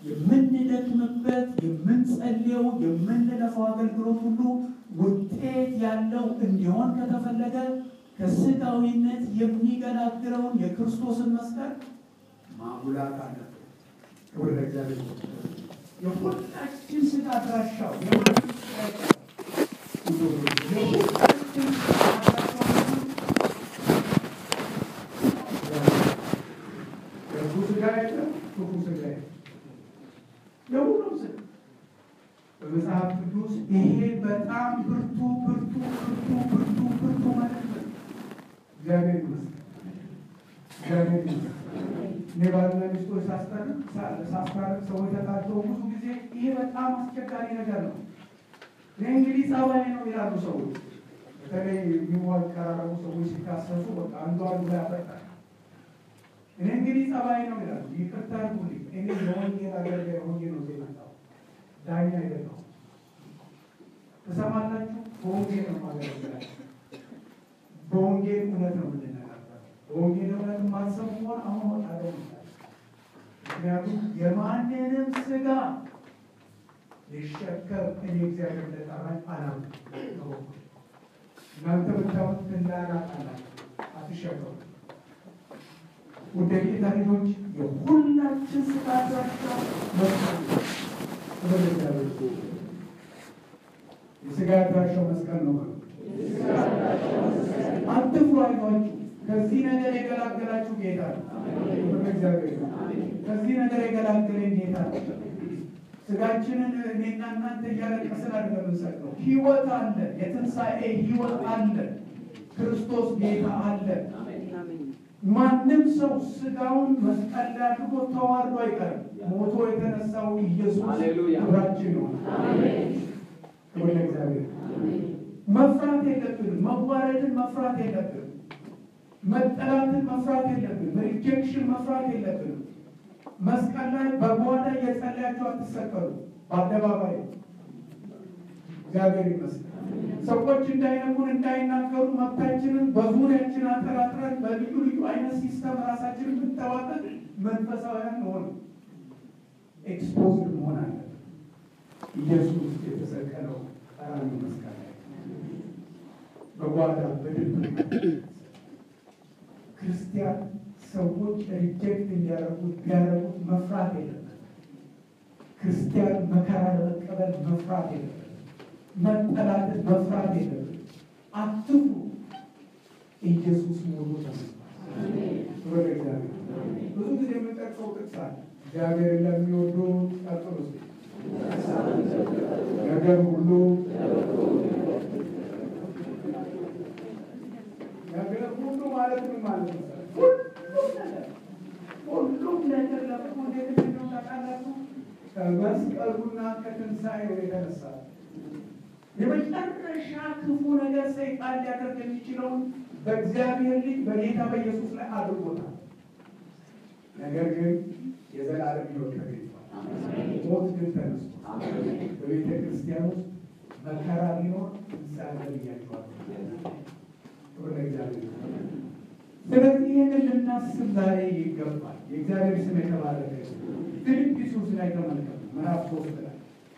የምንደክምበት የምንጸልየው የምንለፈው አገልግሎት ሁሉ ውጤት ያለው እንዲሆን ከተፈለገ ከስጋዊነት የሚገላግለውን የክርስቶስን መስቀል ማጉላት አለብን። ክብር ለእግዚአብሔር። የሁላችን ስጋ አድራሻው የሁላችን ስጋ አድራሻው የእርሱ ስጋ የለም፣ ክፉ ስጋ የለም። የሁሉም ስጋ በመጽሐፍ ቅዱስ ይሄ በጣም ብርቱ ብርቱ ብርቱ ብርቱ ብርቱ ማለት ነው። እግዚአብሔር ይመስገን፣ እግዚአብሔር ይመስገን። እኔ ባልና ሚስቶች ሳስታርቅ ሳስታርቅ ሰዎች ተጣልተው ብዙ ጊዜ ይሄ በጣም አስቸጋሪ ነገር ነው። እኔ እንግዲህ ጸባይ ነው ይላሉ ሰዎች። በተለይ የሚዋቀራረቡ ሰዎች ሲካሰሱ በቃ አንዱ አንዱ ላይ ያፈጣል። እኔ እንግዲህ ጸባይ ነው ይላሉ። ይቅርታ አድርጉልኝ፣ እኔ የወንጌል አገልጋይ ሆኜ ነው እዚህ የመጣሁት፣ ዳኛ አይደለሁም። ትሰማላችሁ? በወንጌል ነው ማገለግላችሁ። በወንጌል እውነት ነው የምንነጋገር። በወንጌል እውነት ማሰብ ሆን አሁን ወጣለ ምክንያቱም የማንንም ስጋ ሊሸከም እኔ እግዚአብሔር እንደጠራኝ አላውቅም። እናንተ ብታዩት ትላላቃላችሁ፣ አትሸከሙ። ወደ ጌታ ልጆች የሁላችን ስጋ አድራሻ መስቀል ነው። ክብር ለእግዚአብሔር። የስጋ አድራሻው መስቀል ነው። አትፍሩ፣ አይዟችሁ። ከዚህ ነገር የገላገላችሁ ጌታ ነው። ክብር ለእግዚአብሔር። ከዚህ ነገር የገላገለን ጌታ ነው። ስጋችንን እኔና እናንተ እያለቀስን አይደለም የምንሰቅለው። ህይወት አለ፣ የትንሣኤ ህይወት አለ፣ ክርስቶስ ጌታ አለ። ማንም ሰው ስጋውን መስቀል ላይ አድርጎ ተዋርዶ አይቀርም። ሞቶ የተነሳው ኢየሱስ ክብራችን ነው። ክብር ለእግዚአብሔር። መፍራት የለብንም። መዋረድን መፍራት የለብንም። መጠላትን መፍራት የለብንም። ሪጀክሽን መፍራት የለብንም። መስቀል ላይ በጓዳ እየጸለያችሁ አትሰቀሉ። በአደባባይ እግዚአብሔር ይመስገን። ሰዎች እንዳይነኩን እንዳይናገሩ መብታችንን በዙሪያችን አጠራጥረን በልዩ ልዩ አይነት ሲስተም ራሳችንን ብንጠባበቅ መንፈሳውያን መሆን ኤክስፖዝድ መሆን አለብን። ኢየሱስ የተሰቀለው ቀራንዮ መስቀል ላይ በጓዳ በድብቅ ክርስቲያን ሰዎች ሪጀክት እንዲያደርጉት ቢያደርጉት መፍራት የለበት። ክርስቲያን መከራ ለመቀበል መፍራት የለበት። መጠላትን መፍራት የለበት። አትፍሩ። ኢየሱስ ሞቶ ተነስቷል። ክብር ለእግዚአብሔር። ብዙ ጊዜ የምጠቅሰው ጥቅስ አለ። እግዚአብሔር ለሚወዱ ቀጥሉ ስ ነገር ሁሉ ነገር ሁሉ ማለት ምን ማለት ነው? ሁሉም ነገር ሁሉም ነገር ለጥፎ እንዴት እንደሆነ ታውቃላችሁ? ከመስቀሉና ከትንሣኤው የተነሳ የመጨረሻ ክፉ ነገር ሰይጣን ሊያደርግ የሚችለውን በእግዚአብሔር ልጅ በጌታ በኢየሱስ ላይ አድርጎታል። ነገር ግን የዘላለም ሕይወት ተገኝቷል። ሞት ግን ተነስቷል። በቤተ ክርስቲያን ውስጥ መከራ ቢኖር ትንሣኤ ብያቸዋል። ክብር ለእግዚአብሔር። ስለዚህ ይህንን ልናስብ ዛሬ ይገባል። የእግዚአብሔር ስም የተባረከ ፊልጵስዩስ ላይ ተመልከቱ፣ ምዕራፍ ሶስት ላይ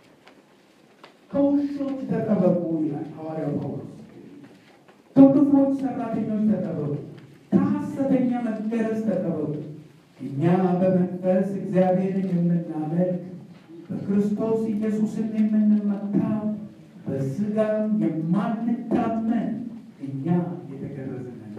ከውሾች ተጠበቁ ይላል ሐዋርያው ጳውሎስ። ከክፉዎች ሰራተኞች ተጠበቁ፣ ከሐሰተኛ መገረዝ ተጠበቁ። እኛ በመንፈስ እግዚአብሔርን የምናመልክ በክርስቶስ ኢየሱስን የምንመካ በስጋም የማንታመን እኛ የተገረዝን ነን።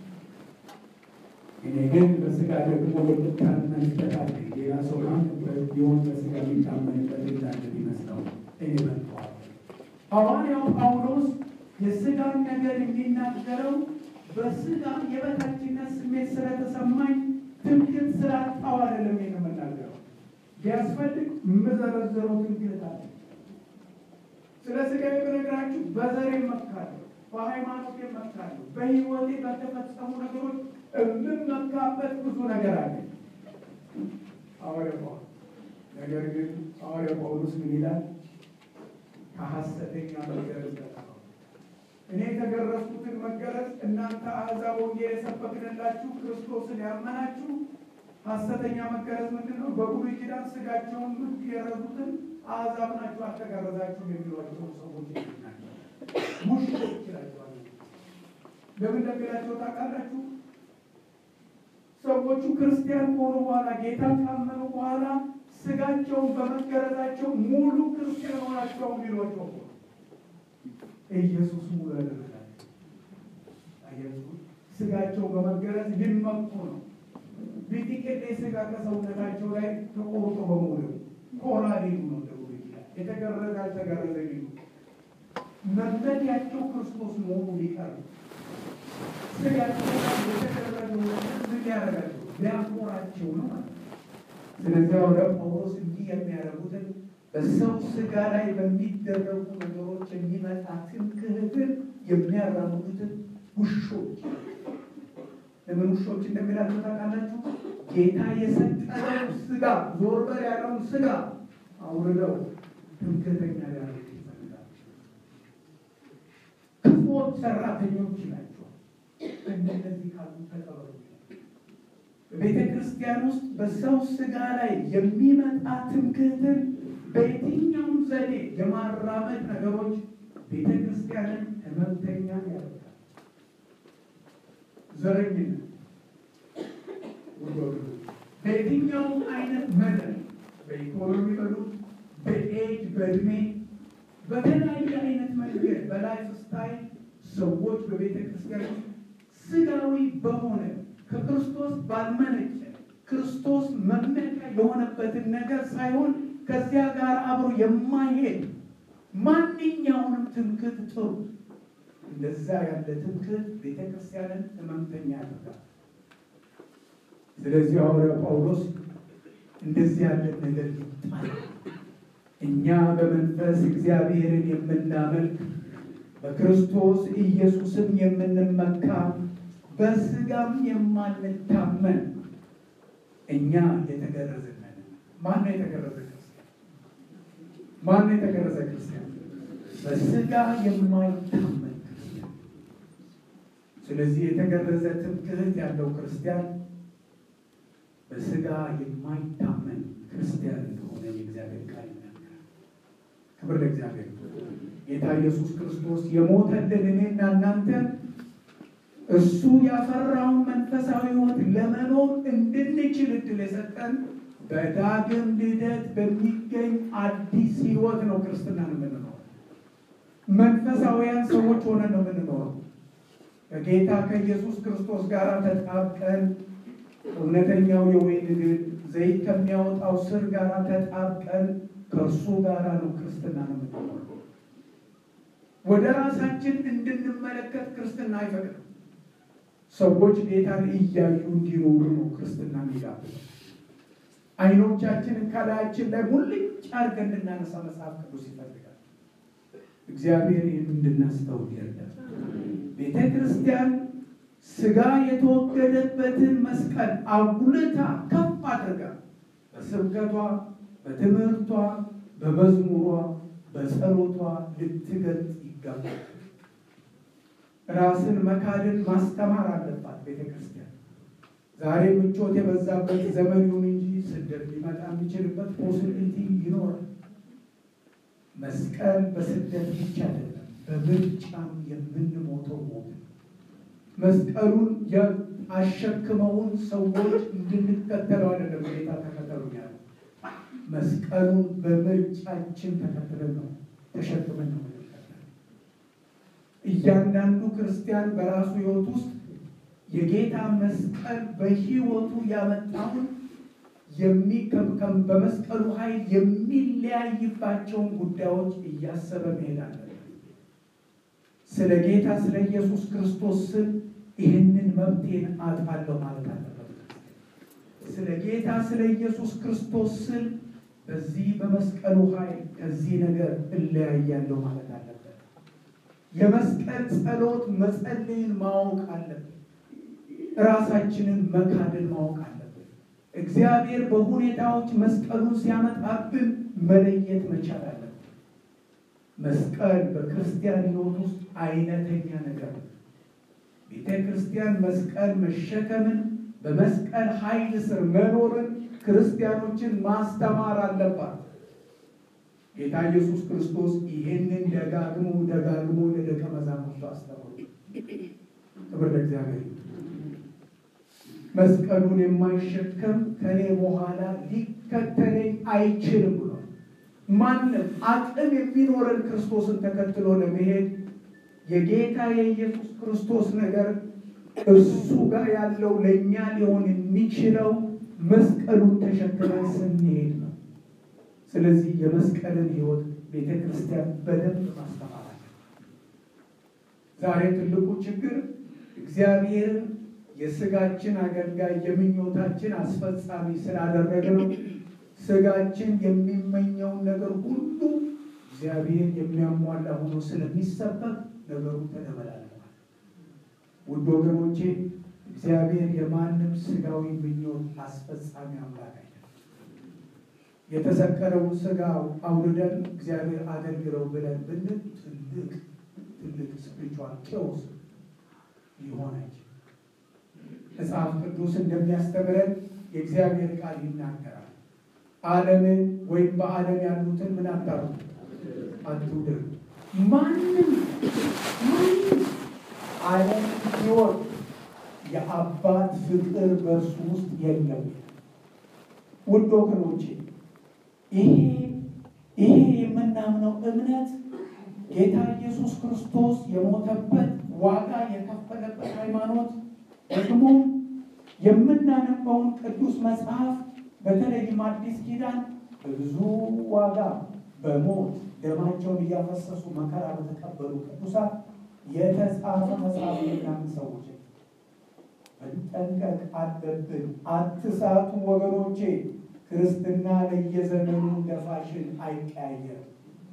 እኔ ግን በስጋ ደግሞ የምታመንበት አለ። ሌላ ሰው ማንበት ቢሆን በስጋ የሚታመንበት እንዳለ ቢመስለው እኔ መጥተዋል። ሐዋርያው ጳውሎስ የስጋን ነገር የሚናገረው በስጋ የበታችነት ስሜት ስለተሰማኝ ትምክህት ስላጣው አይደለም የምናገረው። ቢያስፈልግ የምዘረዝረው ትምክህት አለ። ስለ ስጋ የምነግራችሁ በዘሬ እመካለሁ፣ በሃይማኖት እመካለሁ፣ በሕይወቴ በተፈጸሙ ነገሮች የምመካበት ብዙ ነገር አለ። ሐዋርያው ጳውሎስ ነገር ግን ሐዋርያው ጳውሎስ ምን ይላል? ከሐሰተኛ መገረዝ ተጠበቁ። እኔ የተገረዝኩትን መገረዝ እናንተ አሕዛብ ወንጌል የሰበክንላችሁ ክርስቶስን ያመናችሁ ሐሰተኛ መገረዝ ምንድን ነው? በብሉይ ኪዳን ስጋቸውን የገረዙትን አሕዛብ ናቸው አልተገረዛችሁም የሚሏቸው ሰዎች ናቸው። ሙሽሮች ይላቸዋል። ለምን እንደሚላቸው ታውቃላችሁ? ሰዎቹ ክርስቲያን ከሆኑ በኋላ ጌታን ካመኑ በኋላ ስጋቸውን በመገረዛቸው ሙሉ ክርስቲያን ሆናቸው የሚሏቸው ኢየሱስ ሙሉ ያደረጋቸው አያችሁ። ስጋቸው በመገረዝ ሊመኩ ነው። ቢጥቂት ስጋ ከሰውነታቸው ላይ ተቆርጦ በሙሉ ኮራ ሊሉ ነው። ደቡብ ይላል የተገረዘ አልተገረዘ ሊሉ መመኪያቸው ክርስቶስ መሆኑ ሊቀር ስጋቸው የተገረዘ ምን ያደርጋቸው ሊያኮራቸው ነው ማለት ነው። ስለዚህ ወደ ጳውሎስ እንዲህ የሚያደርጉትን በሰው ስጋ ላይ በሚደረጉ ነገሮች የሚመጣ ትምክህትን የሚያራምዱትን ውሾች ለምን ውሾች እንደሚላቸው ታውቃላችሁ? ጌታ የሰጠነው ስጋ ዞር በል ያለውን ስጋ አውርደው ትምክህተኛ ሊያደርጉት ይፈልጋል። ክፉዎች ሰራተኞች ናቸው። እንደነዚህ ካሉ ተቀበሉ። በቤተ ክርስቲያን ውስጥ በሰው ስጋ ላይ የሚመጣ ትምክህትን በየትኛውም ዘዴ የማራመድ ነገሮች ቤተ ክርስቲያንን ህመምተኛ ያደርጋል። ዘረኝነት በየትኛውም አይነት መጠን በኢኮኖሚ በሉት፣ በኤጅ በእድሜ በተለያየ አይነት መንገድ በላይፍ ስታይል ሰዎች በቤተ ክርስቲያን ውስጥ ስጋዊ በሆነ ከክርስቶስ ባልመነጨ ክርስቶስ መመኪያ የሆነበትን ነገር ሳይሆን ከዚያ ጋር አብሮ የማይሄድ ማንኛውንም ትምክህት ጥሩ እንደዛ ያለ ትምክህት ቤተ ክርስቲያንን ህመምተኛ ያደርጋል። ስለዚህ ሐዋርያው ጳውሎስ እንደዚህ ያለ ነገር ይጣል። እኛ በመንፈስ እግዚአብሔርን የምናመልክ በክርስቶስ ኢየሱስም የምንመካ በስጋም የማንታመን እኛ የተገረዝን ነን። ማን ነው የተገረዘ ክርስቲያን? ማን ነው የተገረዘ ክርስቲያን? በስጋ የማይታመን ክርስቲያን። ስለዚህ የተገረዘ ትምክህት ያለው ክርስቲያን በስጋ የማይታመን ክርስቲያን እንደሆነ የእግዚአብሔር ቃል ይናገራል። ክብር ለእግዚአብሔር። ጌታ ኢየሱስ ክርስቶስ የሞተልን እኔና እናንተ እሱ ያፈራውን መንፈሳዊ ሕይወት ለመኖር እንድንችል እድል የሰጠን በዳግም ልደት በሚገኝ አዲስ ሕይወት ነው ክርስትናን የምንኖረው። መንፈሳዊያን ሰዎች ሆነን ነው የምንኖረው። ከጌታ ከኢየሱስ ክርስቶስ ጋር ተጣብቀን እውነተኛው የወይን ግንድ ዘይት ከሚያወጣው ስር ጋር ተጣብቀን ከእርሱ ጋር ነው ክርስትና ነው የምንኖረው። ወደ ራሳችን እንድንመለከት ክርስትና አይፈቅድም። ሰዎች ጌታን እያዩ እንዲኖሩ ነው ክርስትና የሚጋብዘው። አይኖቻችንን ከላያችን ላይ ሙልጭ አድርገን እንድናነሳ መጽሐፍ ቅዱስ ይፈልጋል። እግዚአብሔር ይህን እንድናስተውል ይርዳል። ቤተ ክርስቲያን ስጋ የተወገደበትን መስቀል አጉልታ ከፍ አድርጋ በስብከቷ፣ በትምህርቷ፣ በመዝሙሯ፣ በጸሎቷ ልትገልጽ ይገባል። ራስን መካድን ማስተማር አለባት ቤተ ክርስቲያን። ዛሬ ምቾት የበዛበት ዘመን ይሁን እንጂ ስደት ሊመጣ የሚችልበት ፖሲቢሊቲ ይኖራል። መስቀል በስደት ብቻ አይደለም፣ በምርጫም የምንሞተው ሞት ነው። መስቀሉን አሸክመውን ሰዎች እንድንከተለው አይደለም ጌታ ተከተሉ ያለ መስቀሉን በምርጫችን ተከትለን ነው ተሸክመን ነው የምንከተለው። እያንዳንዱ ክርስቲያን በራሱ ሕይወት ውስጥ የጌታ መስቀል በሕይወቱ ያመጣውን በመስቀሉ ኃይል የሚለያይባቸውን ጉዳዮች እያሰበ መሄድ አለበት። ስለ ጌታ ስለ ኢየሱስ ክርስቶስ ስል ይህንን መብቴን አጣለሁ ማለት አለበት። ስለ ጌታ ስለ ኢየሱስ ክርስቶስ ስል በዚህ በመስቀሉ ኃይል ከዚህ ነገር እለያያለሁ ማለት አለበት። የመስቀል ጸሎት መጸለይን ማወቅ አለብን። ራሳችንን መካድን ማወቅ አለብን። እግዚአብሔር በሁኔታዎች መስቀሉን ሲያመጣብን መለየት መቻል አለብን። መስቀል በክርስቲያን ሕይወት ውስጥ አይነተኛ ነገር ነው። ቤተ ክርስቲያን መስቀል መሸከምን በመስቀል ኃይል ስር መኖርን ክርስቲያኖችን ማስተማር አለባት። ጌታ ኢየሱስ ክርስቶስ ይሄንን ደጋግሞ ደጋግሞ ለደቀ መዛሙርቱ አስተምሩ። ክብር ለእግዚአብሔር። መስቀሉን የማይሸከም ከኔ በኋላ ሊከተለኝ አይችልም ብሏል። ማንም አቅም የሚኖረን ክርስቶስን ተከትሎ ለመሄድ የጌታ የኢየሱስ ክርስቶስ ነገር እሱ ጋር ያለው ለእኛ ሊሆን የሚችለው መስቀሉን ተሸክመን ስንሄድ ነው። ስለዚህ የመስቀልን ሕይወት ቤተ ክርስቲያን በደንብ ማስተማር አለ። ዛሬ ትልቁ ችግር እግዚአብሔርን የስጋችን አገልጋይ የምኞታችን አስፈጻሚ ስላደረግነው ስጋችን የሚመኘውን ነገር ሁሉ እግዚአብሔር የሚያሟላ ሆኖ ስለሚሰበክ ነገሩ ተደበላለማል። ውድ ወገኖቼ እግዚአብሔር የማንም ስጋዊ ምኞት አስፈጻሚ አምላክ አይደለም። የተሰቀለውን ስጋ አውርደን እግዚአብሔር አገልግለው ብለን ብንል ትልቅ ትልቅ ስፕሪቹዋል ኬዎስ ሊሆን አይችልም። መጽሐፍ ቅዱስ እንደሚያስተምረን የእግዚአብሔር ቃል ይናገራል። ዓለምን ወይም በዓለም ያሉትን ምን አታሩ አትውደዱ። ማንም ማንም ዓለም ሲወድ የአባት ፍቅር በእርሱ ውስጥ የለም። ውድ ወገኖቼ ይሄ ይሄ የምናምነው እምነት ጌታ ኢየሱስ ክርስቶስ የሞተበት ዋጋ የከፈለበት ሃይማኖት ደግሞ የምናነበውን ቅዱስ መጽሐፍ በተለይም አዲስ ኪዳን በብዙ ዋጋ በሞት ደማቸውን እያፈሰሱ መከራ በተቀበሉ ቅዱሳት የተጻፈ መጽሐፍ የሚያምን ሰዎች መጠንቀቅ አለብን። አትሳቱ ወገኖቼ። ክርስትና ለየዘመኑ እንደ ፋሽን አይቀያየርም።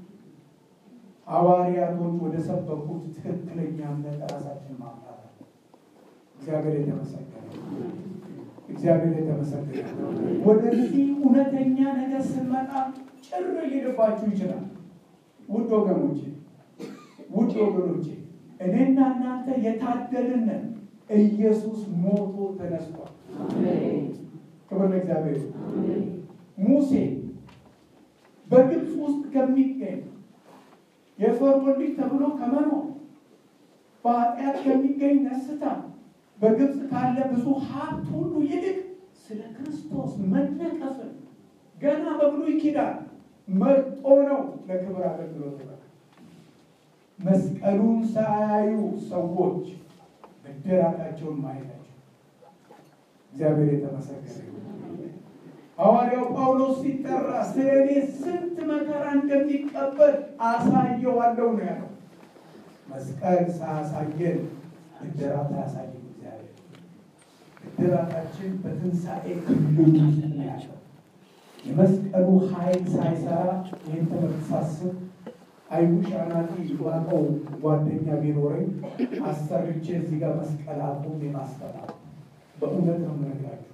ሐዋርያቶች ወደ ሰበኩት ትክክለኛ እምነት ራሳችን ማምጣት አለ። እግዚአብሔር የተመሰገነ እግዚአብሔር የተመሰገነ። ወደዚህ እውነተኛ ነገር ስንመጣ ጭር ሊልባችሁ ይችላል። ውድ ወገኖቼ ውድ ወገኖቼ እኔና እናንተ የታደልንን ኢየሱስ ሞቶ ተነስቷል። ክብር ለእግዚአብሔር። ሙሴ በግብፅ ውስጥ ከሚገኝ የፈርዖን ልጅ ተብሎ ከመኖር በኃጢአት ከሚገኝ ደስታ በግብፅ ካለ ብዙ ሀብት ሁሉ ይልቅ ስለ ክርስቶስ መነቀፍን ገና በብሉይ ኪዳን መርጦ ነው ለክብር አገልግሎት በ መስቀሉን ሳያዩ ሰዎች ብድራታቸውን ማየታቸው እግዚአብሔር የተመሰገነ ሐዋርያው ጳውሎስ ሲጠራ ስለ እኔ ስንት መከራ እንደሚቀበል አሳየዋለሁ ነው ያለው። መስቀል ሳያሳየን ብድራት አያሳየን እግዚአብሔር። ብድራታችን በትንሣኤ ክልል ውስጥ ነው ያለው። የመስቀሉ ኃይል ሳይሰራ ይህን ትምህርት ሳስብ አይውሽ አናቲ ዋቀው ጓደኛ ቢኖረኝ አሰርቼ እዚህ ጋር መስቀል አቁም የማስተማር በእውነት ነው የምነግራችሁ።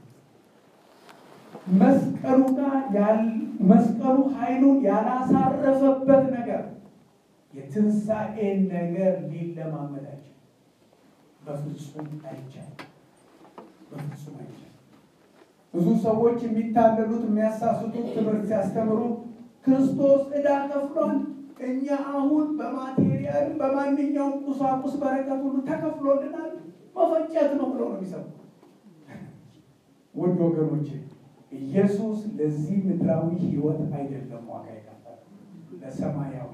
መስቀሉ ጋር መስቀሉ ኃይሉን ያላሳረፈበት ነገር የትንሣኤን ነገር ሊለማመዳቸው በፍጹም አይቻልም። በፍጹም አይቻልም። ብዙ ሰዎች የሚታለሉት የሚያሳስቱት ትምህርት ሲያስተምሩ ክርስቶስ ዕዳ ከፍሏል፣ እኛ አሁን በማቴሪያል በማንኛውም ቁሳቁስ በረከት ሁሉ ተከፍሎልናል፣ መፈጨት ነው ብለው ነው የሚሰሙ። ውድ ወገኖቼ ኢየሱስ ለዚህ ምድራዊ ሕይወት አይደለም ዋጋ የከፈለ ለሰማያዊ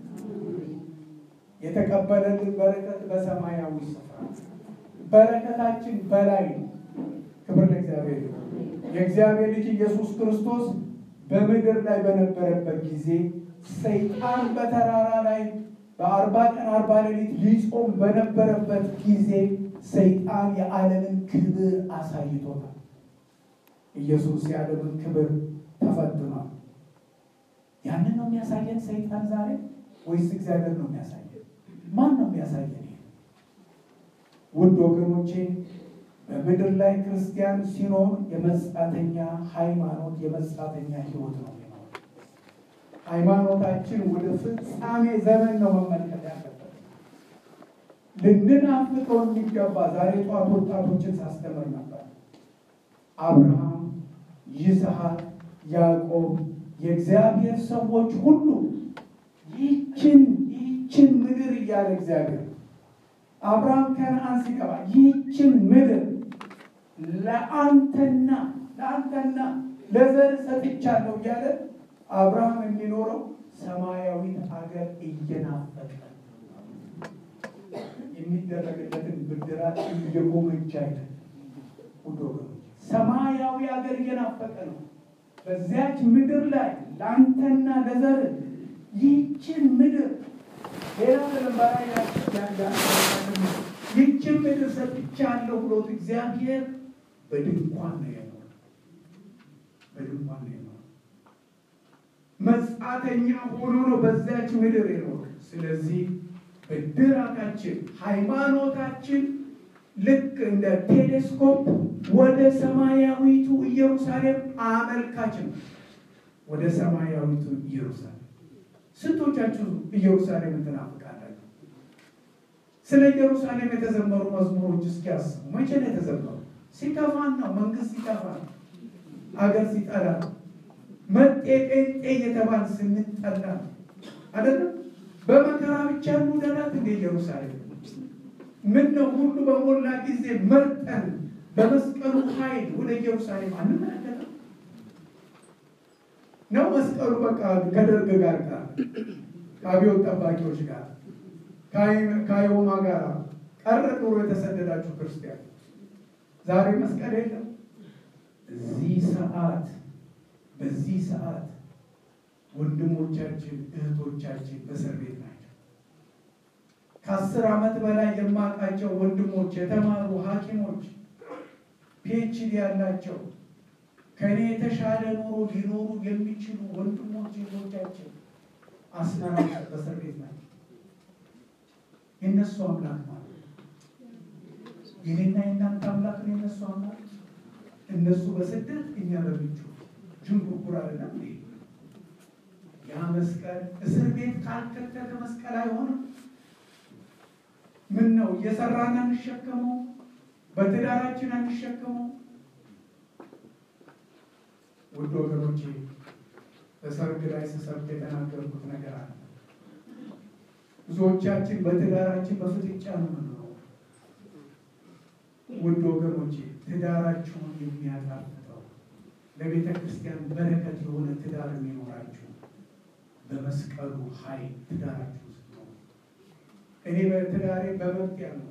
የተቀበለልን በረከት በሰማያዊ ስፍራ በረከታችን በላይ ነው። ክብር ለእግዚአብሔር። የእግዚአብሔር ልጅ ኢየሱስ ክርስቶስ በምድር ላይ በነበረበት ጊዜ ሰይጣን በተራራ ላይ በአርባ ቀን አርባ ሌሊት ሊጾም በነበረበት ጊዜ ሰይጣን የዓለምን ክብር አሳይቶታል። ኢየሱስ የዓለምን ክብር ተፈትኗል። ያንን ነው የሚያሳየን ሰይጣን ዛሬ ወይስ እግዚአብሔር ነው የሚያሳየን? ማን ነው የሚያሳየን? ውድ ወገኖቼ በምድር ላይ ክርስቲያን ሲኖር የመጻተኛ ሃይማኖት የመጻተኛ ሕይወት ነው የሚኖር። ሃይማኖታችን ወደ ፍጻሜ ዘመን ነው መመልከት ያለበት። ልንናፍቀው የሚገባ ዛሬ ጠዋት ወጣቶችን ሳስተምር ነበር። አብርሃም፣ ይስሐቅ፣ ያዕቆብ የእግዚአብሔር ሰዎች ሁሉ ይችን ይችን ምድር እያለ እግዚአብሔር አብርሃም ከነአን ሲገባ ይችን ምድር ለአንተና ለአንተና ለዘር ሰጥቻለሁ እያለ አብርሃም የሚኖረው ሰማያዊት ሀገር እየናፈቀ የሚደረግለትን ብድራት እየጎመጀ አይደል? ውድ ወገኖች ሰማያዊ ሀገር እየናፈቀ ነው። በዚያች ምድር ላይ ለአንተና ለዘር ይችን ምድር ሌላ ለንበራ ይችን ምድር ሰጥቻለሁ ብሎት እግዚአብሔር በድንኳን ነው የኖረ በድንኳን ነው የኖረ መጻተኛ ሆኖ ነው በዚያች ምድር የኖረ። ስለዚህ ብድራታችን ሃይማኖታችን ልክ እንደ ቴሌስኮፕ ወደ ሰማያዊቱ ኢየሩሳሌም አመልካች ነው። ወደ ሰማያዊቱ ኢየሩሳሌም ስንቶቻችሁ ኢየሩሳሌም ትናፍቃላችሁ? ስለ ኢየሩሳሌም የተዘመሩ መዝሙሮች እስኪ አስቡ። መቼ ነው የተዘመሩ? ሲከፋን ነው። መንግስት ሲከፋ ነው። አገር ሲጠላ ነው። መጤ ጴንጤ እየተባል ስንጠላ ነው አይደለም። በመከራ ብቻ ሙደላት እንደ ኢየሩሳሌም ምን ነው ሁሉ በሞላ ጊዜ መርጠን በመስቀሉ ኃይል ወደ ኢየሩሳሌም አንመለከትም ነው። መስቀሉ በቃ ከደርግ ጋር ጋር ከአብዮት ጠባቂዎች ጋር ከአይወማ ጋር ቀረ ኑሮ የተሰደዳችሁ ክርስቲያን ዛሬ መስቀል የለም። እዚህ ሰዓት በዚህ ሰዓት ወንድሞቻችን እህቶቻችን በእስር ቤት ናቸው። ከአስር ዓመት በላይ የማውቃቸው ወንድሞች የተማሩ ሐኪሞች ፒኤችዲ ያላቸው ከእኔ የተሻለ ኑሮ ሊኖሩ የሚችሉ ወንድሞች እህቶቻችን አስመራ በእስር ቤት ናቸው። የእነሱ አምላክ ማለት የኔና የእናንተ አምላክ ነው። የእነሱ አምላክ እነሱ በስደት እኛ በምቹ ጅንጉርጉር አይደለም እንዴ? ያ መስቀል እስር ቤት ካልከተተ መስቀል አይሆንም። ምን ነው እየሰራን አንሸከመው? በትዳራችን አንሸከመው? ውድ ወገኖቼ በሰርግ ላይ ስሰብክ የተናገርኩት ነገር አለ። ብዙዎቻችን በትዳራችን በፍጥጫ ነው የምንኖረው። ውድ ወገኖቼ ትዳራችሁን የሚያጣፍጠው ለቤተ ክርስቲያን በረከት የሆነ ትዳር የሚኖራችሁ በመስቀሉ ኃይል ትዳራችሁ ውስጥ ነው። እኔ በትዳሬ በመብት ያለው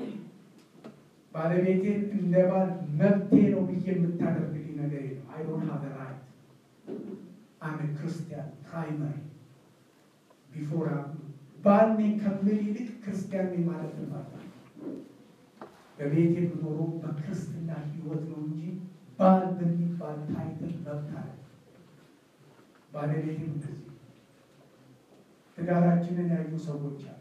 ባለቤቴን እንደ ባል መብቴ ነው ብዬ የምታደርግልኝ ነገር የለም። አይ ዶንት ሃቭ ራይት አም ክርስቲያን ፕራይመሪ ቢፎር ባል ነኝ ከምል ይልቅ ክርስቲያን ነኝ ማለት ነው። በቤቴ ብኖሮ በክርስትና ሕይወት ነው እንጂ ባል በሚባል ታይትል መብት አለ። ባለቤቴም እንደዚህ ትዳራችንን ያዩ ሰዎች አሉ።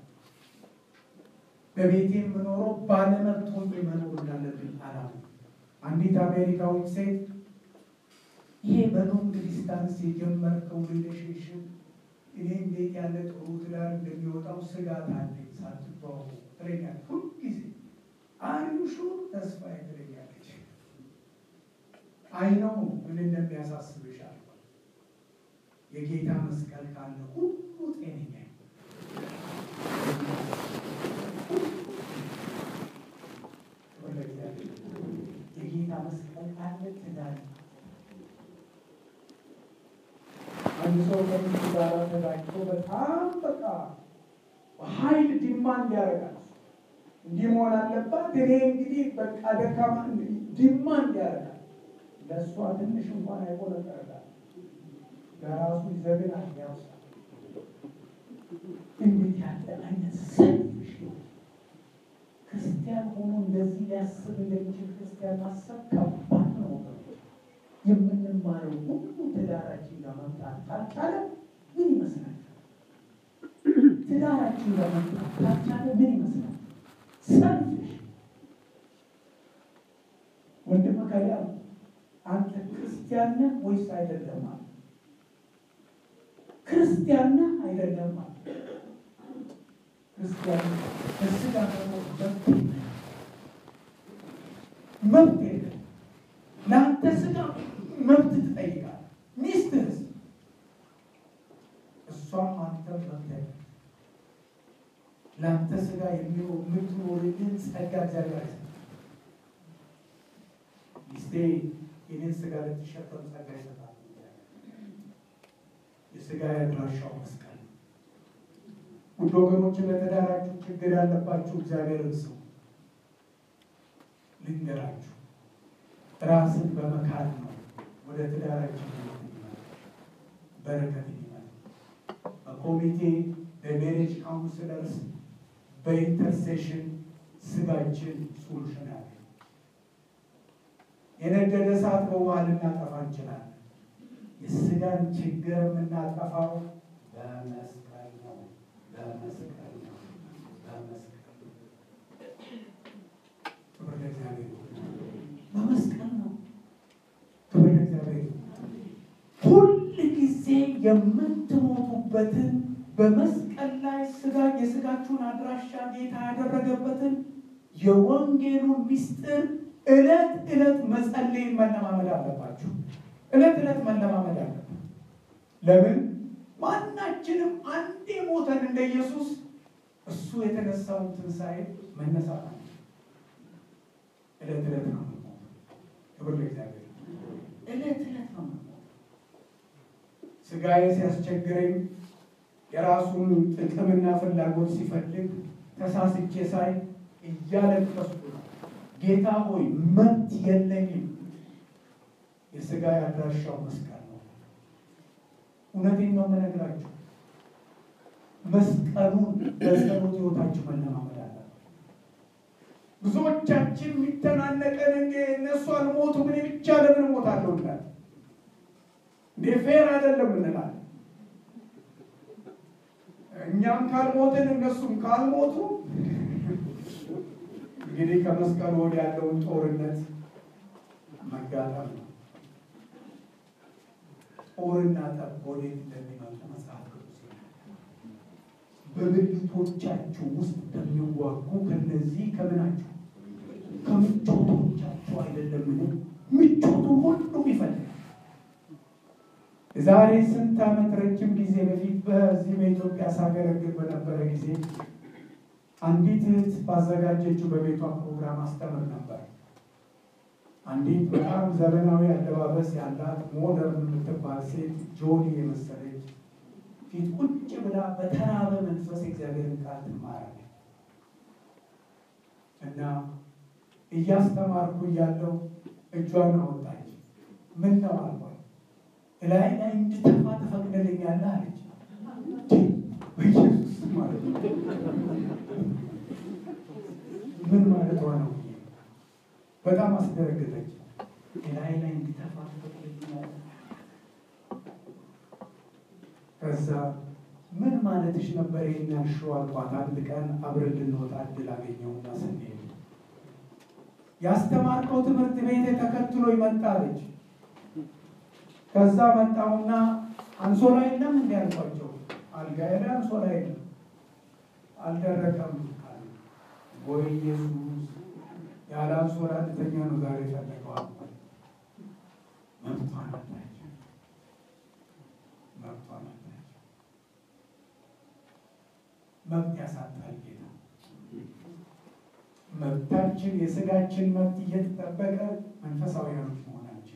በቤቴ የምኖረው ባለመብት ሆኜ መኖር እንዳለብኝ አላም አንዲት አሜሪካዊት ሴት ይሄ በሎንግ ዲስታንስ የጀመርከው ሪሌሽንሽን እኔ እንዴት ያለ ጥሩ ትዳር እንደሚወጣው ስጋት አለኝ ሳትተዋወቁ ትለኛለች። ሁልጊዜ አንሹ ተስፋ ትለኛለች። አይነው ምን እንደሚያሳስብሽ አልኳት። የጌታ መስቀል ካለ ሁሉ ጤነኛ የጌታ መስቀል ካለ ትዳር አንድ ሰው ከሚስቱ ጋር ተጋጭቶ በጣም በቃ ኃይል ዲማንድ ያደርጋል። እንዲህ መሆን አለባት፣ እኔ እንግዲህ በቃ ደካማ ዲማንድ ያደርጋል። ለእሷ ትንሽ እንኳን አይቆነጠርላል፣ ለራሱ ይዘግናል፣ ያውሳል። እንዴት ያለ አይነት ሰልፍሽ ክርስቲያን ሆኖ እንደዚህ ሊያስብ እንደሚችል ክርስቲያን ማሰብ ከባድ ነው። የምንማረው ሁሉ ትዳራችን ጋር መምጣት ካልቻለ ምን ይመስላል? ትዳራችን ጋር መምጣት ካልቻለ ምን ይመስላል? ሰልፍሽ ወንድም ከሊያ አንተ ክርስቲያን ነህ ወይስ አይደለም? አለ ክርስቲያን ነህ አይደለም? አለ ክርስቲያን በስጋ ደግሞ መብት መብት የለም ለአንተ የማሰብ መብት የለም። ለአንተ ስጋ የምትኖርልን ጸጋ እግዚአብሔር አይሰጥም። ሚስቴ የኔን ስጋ ልትሸከም ጸጋ ይሰጣል። የስጋ ያድራሻው መስቀል ነው። ውድ ወገኖች ለተዳራችሁ ችግር ያለባችሁ እግዚአብሔርን ስሙ። ልንገራችሁ ራስን በመካድ ነው ወደ ትዳራችን በረከት ይመጣል። በኮሚቴ በሜሬጅ ካውንስለርስ በኢንተርሴሽን ስጋችን ሶሉሽን ያለ የነደደ እሳት በውሃ ልናጠፋ እንችላለን። የስጋን ችግር የምናጠፋው በመስቀል ነው። በመስቀል ነው። በመስቀል ነው። ክብር ለእግዚአብሔር ይሁን። በመስቀል ነው። ክብር ለእግዚአብሔር ይሁን። ሁል ጊዜ የምትሞቱበትን በመስቀል ላይ ስጋ የስጋችሁን አድራሻ ጌታ ያደረገበትን የወንጌሉን ምስጢር ዕለት ዕለት መጸለይን መለማመድ አለባችሁ። ዕለት ዕለት መለማመድ አለባችሁ። ለምን ማናችንም አንዴ ሞተን እንደ ኢየሱስ እሱ የተነሳውን ትንሣኤ መነሳት አለ። ዕለት ዕለት ነው የምንሞተው። ክብር ለእግዚአብሔር። ዕለት ዕለት ነው የምንሞተው። ስጋዬ ሲያስቸግረኝ የራሱን ጥቅምና ፍላጎት ሲፈልግ ተሳስቼ ሳይ እያለቀስኩ ነው። ጌታ ሆይ መብት የለኝም። የስጋ ያድራሻው መስቀል ነው። እውነቴን ነው የምነግራችሁ። መስቀሉን በጸሎት ሕይወታችሁ መለማመድ አለ። ብዙዎቻችን የሚተናነቀን እንደ እነሱ አልሞቱም እኔ ብቻ ለምን እሞታለሁ እንላለን። እንደ ፌር አይደለም እንላለን። እኛም ካልሞትን እነሱም ካልሞቱ እንግዲህ ከመስቀሉ ወዲያ ያለውን ጦርነት መጋጠም ነው። ጦርና ጠብ ወዴት እንደሚመጡ መጽሐፍ ቅዱስ በብልቶቻችሁ ውስጥ እንደሚዋጉ ከነዚህ ከምናችሁ ከምቾቶቻችሁ አይደለምን? ምቾቱ ሁሉም ይፈልጋል። የዛሬ ስንት ዓመት ረጅም ጊዜ በፊት በዚህ በኢትዮጵያ ሳገለግል በነበረ ጊዜ አንዲት እህት ባዘጋጀችው በቤቷ ፕሮግራም አስተምር ነበር። አንዲት በጣም ዘመናዊ አለባበስ ያላት ሞደርን የምትባል ሴት ጆኒ የመሰለች ፊት ቁጭ ብላ በተራበ መንፈስ የእግዚአብሔርን ቃል ትማራለች እና እያስተማርኩ እያለው እጇን አወጣች። ምን ነው አልኳት። እላይ ላይ እንድተፋ ተፈቅደልኛለህ አለች። በኢየሱስ ማለት ነው ምን ማለቷ ነው? በጣም አስደረገጠች። እላይ ላይ እንድተፋ ተፈቅደልኛለህ። ከዛ ምን ማለትሽ ነበር የሚያልሽው አልኳት። አንድ ቀን አብረን ልንወጣ እድል አገኘሁና ስንሄድ ያስተማርከው ትምህርት ቤት ተከትሎ ይመጣለች። ከዛ መጣሁና አንሶላ የለም እንዲ ያልኳቸው፣ አልጋዬ ላይ አንሶላ የለም አልደረቀም። ወይ ኢየሱስ ያለ አንሶላ ልተኛ ነው ዛሬ ፈለገዋል። መብቷን አጣች፣ መብቷን አጣች። መብት ያሳጣል ጌታ። መብታችን የስጋችን መብት እየተጠበቀ መንፈሳዊያኖች መሆናችን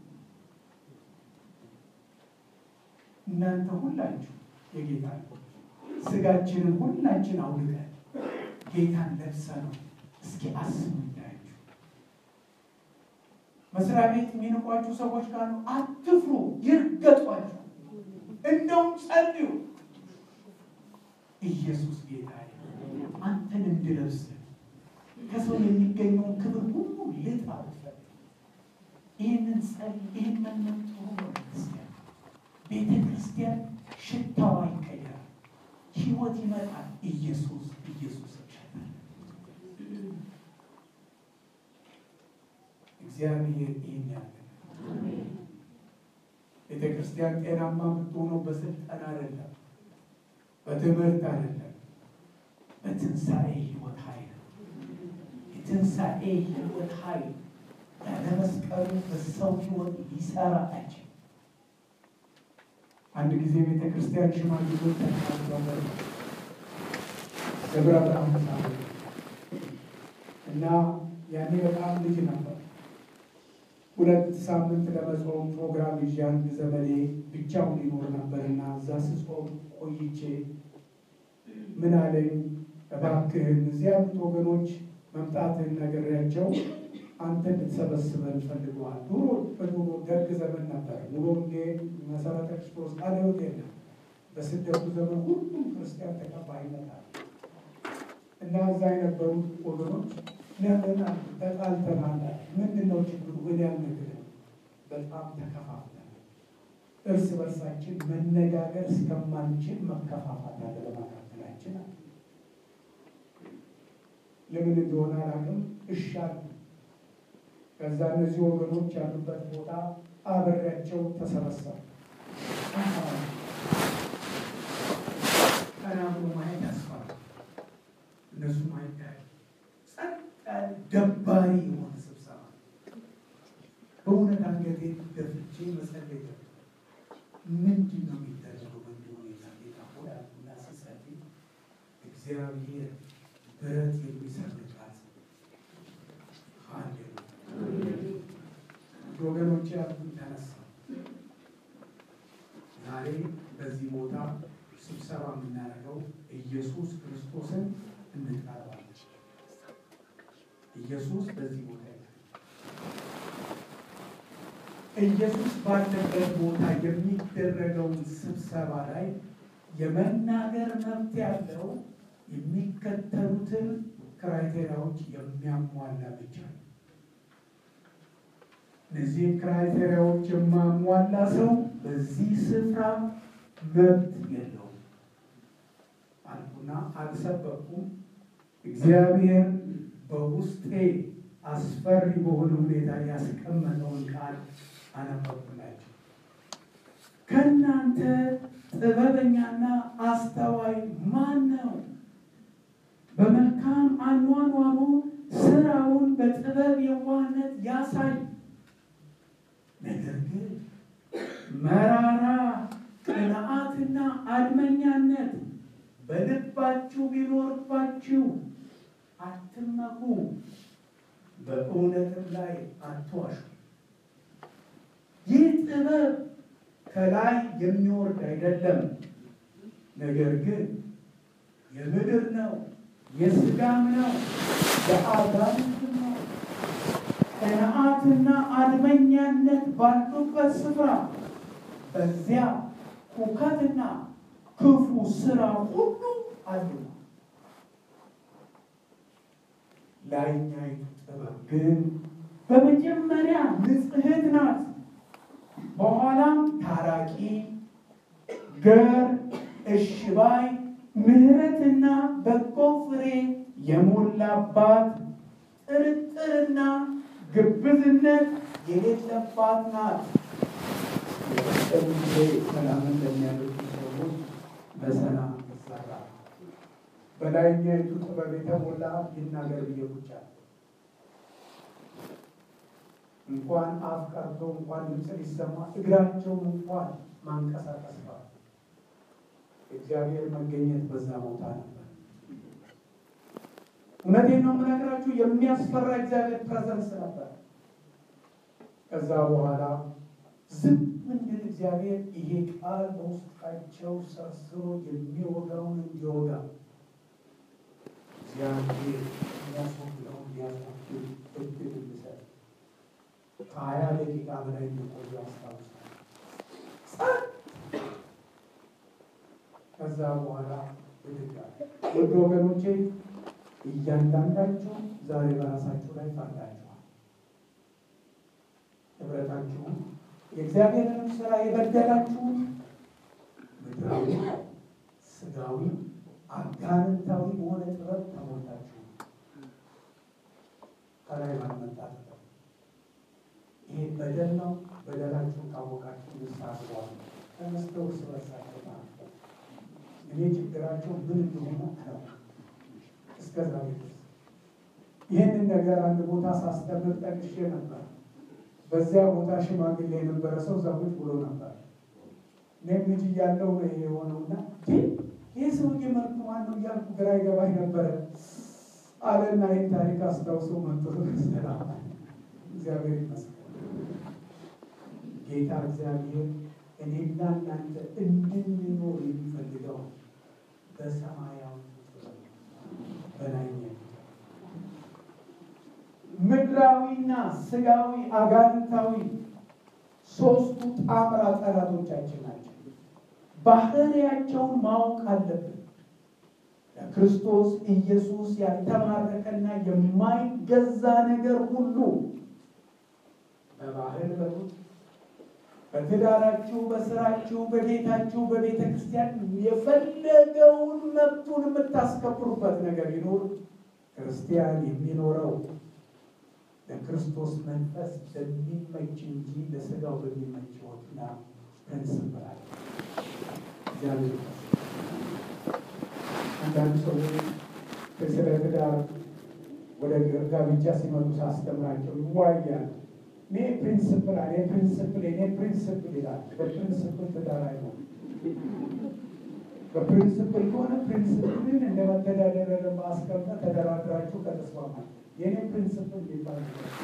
እናንተ ሁላችሁ የጌታ ስጋችንን ሁላችን አውልቀን ጌታን ለብሰ ነው። እስኪ አስቡ እንዳያችሁ መስሪያ ቤት የሚንቋችሁ ሰዎች ካሉ አትፍሩ፣ ይርገጧችሁ፣ እንደውም ጸልዩ። ኢየሱስ ጌታ አንተን እንድለብስ ከሰው የሚገኘውን ክብር ሁሉ ልጣ ብትፈልግ ይህንን ጸል ይህን መለም ጥሩ ነው። ክርስቲያን ቤተ ክርስቲያን ሽታዋ ይቀየራል፣ ህይወት ይመጣል። ኢየሱስ ኢየሱስ ይሸታል። እግዚአብሔር ይህን ያለ ቤተ ክርስቲያን ጤናማ የምትሆነው በስልጠና አይደለም፣ በትምህርት አይደለም፣ በትንሣኤ ህይወት ኃይል የትንሣኤ ህይወት ኃይል ያለ መስቀሉ በሰው ህይወት ሊሰራ አይችልም። አንድ ጊዜ ቤተ ክርስቲያን ሽማግሌዎች ተናግረው ደብረ ብርሃን ተሳለ እና ያኔ በጣም ልጅ ነበር። ሁለት ሳምንት ለመጾም ፕሮግራም ይዤ አንድ ዘመዴ ብቻውን ይኖር ነበር እና እዛ ስጾም ቆይቼ ምን አለኝ፣ እባክህን እዚህ ያሉት ወገኖች መምጣትን ነግሬያቸው አንተ እንድትሰበስበን ፈልገዋል። ድሮ በድሮ ደርግ ዘመን ነበር። ሙሉ ወንጌል መሰረተ ክርስቶስ ቃለ ሕይወት የለም። በስደቱ ዘመን ሁሉም ክርስቲያን ተቀባይነት አለ እና እዛ የነበሩት ወገኖች ለምን ተጣልተናል? ምንድን ነው ችግሩ? እኔ አልነግርህም። በጣም ተከፋፍተናል። እርስ በርሳችን መነጋገር እስከማንችል መከፋፋት አለ በመካከላችን አለ። ለምን እንደሆነ አላውቅም። እሻል ከዛ እነዚህ ወገኖች ያሉበት ቦታ አብሬያቸው ተሰበሰቡ። ቀና ብሎ ማየት ያስፈራል። እነሱ ማየት ጸጥ ያለ ደባሪ የሆነ ስብሰባ በእውነት አንገቴ ደፍቼ መጸለይ ጀመርኩ። ምንድን ነው የሚደረገው? በዚህ ሁኔታ ጌታ ሆይ አልኩና ስጸልይ እግዚአብሔር ብረት የሚሰርቃት ሃሌሉያ ወገኖች ያሉን ተነሳ። ዛሬ በዚህ ቦታ ስብሰባ የምናደርገው ኢየሱስ ክርስቶስን እንጠራዋለን። ኢየሱስ በዚህ ቦታ ይላል። ኢየሱስ ባለበት ቦታ የሚደረገውን ስብሰባ ላይ የመናገር መብት ያለው የሚከተሉትን ክራይቴሪያዎች የሚያሟላ ብቻ ነው። እነዚህም ክራይቴሪያዎች የማሟላ ሰው በዚህ ስፍራ መብት የለውም አልኩና አልሰበኩም። እግዚአብሔር በውስጤ አስፈሪ በሆነ ሁኔታ ያስቀመጠውን ቃል አነበብኩላቸው። ከእናንተ ጥበበኛና አስተዋይ ማን ነው? በመልካም አኗኗሩ ስራውን በጥበብ የዋህነት ያሳይ። ነገር ግን መራራ ቅንዓትና አድመኛነት በልባችሁ ቢኖርባችሁ አትመኩ፣ በእውነትም ላይ አትዋሹ። ይህ ጥበብ ከላይ የሚወርድ አይደለም፣ ነገር ግን የምድር ነው፣ የሥጋም ነው፣ የአጋንንትም ነው። ቅንዓትና አድመኛነት ባሉበት ስፍራ በዚያ ሁከትና ክፉ ስራ ሁሉ አሉ። ላይኛይቱ ጥበብ ግን በመጀመሪያ ንጽሕት ናት፣ በኋላም ታራቂ፣ ገር፣ እሽባይ፣ ምሕረትና በጎ ፍሬ የሞላባት ጥርጥርና ግብዝነት የሌለባት ናት። የቀጠሉ ጊዜ ሰላምን ለሚያደርጉ ሰዎች በሰላም ይሰራል። በላይኛይቱ ጥበብ የተሞላ ይናገር ብዬ ቁጭ አለ። እንኳን አፍ ቀርቶ እንኳን ድምፅ ሊሰማ እግራቸውን እንኳን ማንቀሳቀስ ነው። እግዚአብሔር መገኘት በዛ ቦታ ነበር። እውነቴን ነው የምነግራችሁ፣ የሚያስፈራ እግዚአብሔር ፕሬዘንስ ነበር። ከዛ በኋላ ዝም እንድል እግዚአብሔር ይሄ ቃል በውስጣቸው ሰርስሮ የሚወጋውን እንዲወጋ እግዚአብሔር የሚያስወግደውን ሊያስወግድ እድል እንዲሰጥ ከሀያ ደቂቃ በላይ እንዲቆዩ አስታውሳል። ከዛ በኋላ ብድጋ ውድ ወገኖቼ እያንዳንዳችሁ ዛሬ በራሳችሁ ላይ ፈርዳችኋል። ህብረታችሁን የእግዚአብሔርንም ስራ የበደላችሁት ምድራዊ፣ ስጋዊ፣ አጋንንታዊ በሆነ ጥበብ ተሞልታችሁ ከላይ ባልመጣ ጥበብ ይሄ በደል ነው። በደላችሁን ካወቃችሁ ንስሐ ግቡ። ተነስተው እርስ በርሳቸው ማለት እኔ ችግራቸው ምን እንደሆነ ነው እስከዛ ድረስ ይህንን ነገር አንድ ቦታ ሳስተምር ጠቅሼ ነበር። በዚያ ቦታ ሽማግሌ የነበረ ሰው እዛ ቁጭ ብሎ ነበር። እኔም ልጅ እያለሁ ነው ይሄ የሆነውና ይህ ሰውዬ መልኩ ማነው እያልኩ ግራ ይገባኝ ነበረ አለና ይህን ታሪክ አስታውሶ መጥቶ ሰላም እግዚአብሔር ይመስገን። ጌታ እግዚአብሔር እኔና እናንተ እንድንኖር የሚፈልገው በሰማያዊ በላይ ምድራዊና ስጋዊ አጋንንታዊ ሶስቱ ጣምራ ጠላቶቻችን ናቸው። ባህሪያቸውን ማወቅ አለብን። ለክርስቶስ ኢየሱስ ያልተማረከና የማይገዛ ነገር ሁሉ በባህል በሉት በትዳራችሁ፣ በስራችሁ፣ በቤታችሁ፣ በቤተ ክርስቲያን የፈለገውን መብቱን የምታስከብሩበት ነገር ይኖር ክርስቲያን የሚኖረው ለክርስቶስ መንፈስ በሚመች እንጂ ለስጋው በሚመች ሕይወትና ፕሪንስፕል አለ። እግዚአብሔር አንዳንድ ሰዎች ስለ ትዳር ወደ ጋብቻ ሲመጡ ሳስተምራቸው ይዋያሉ። እኔ ፕሪንስፕል አለ ፕሪንስፕል እኔ ፕሪንስፕል ይላል። በፕሪንስፕል ትዳር አይሆንም። በፕሪንስፕል ከሆነ ፕሪንስፕልን እንደ መተዳደሪያ ለማስቀመጥ ተደራድራችሁ ከተስማማል የኔ ፕሪንስፕል ይባል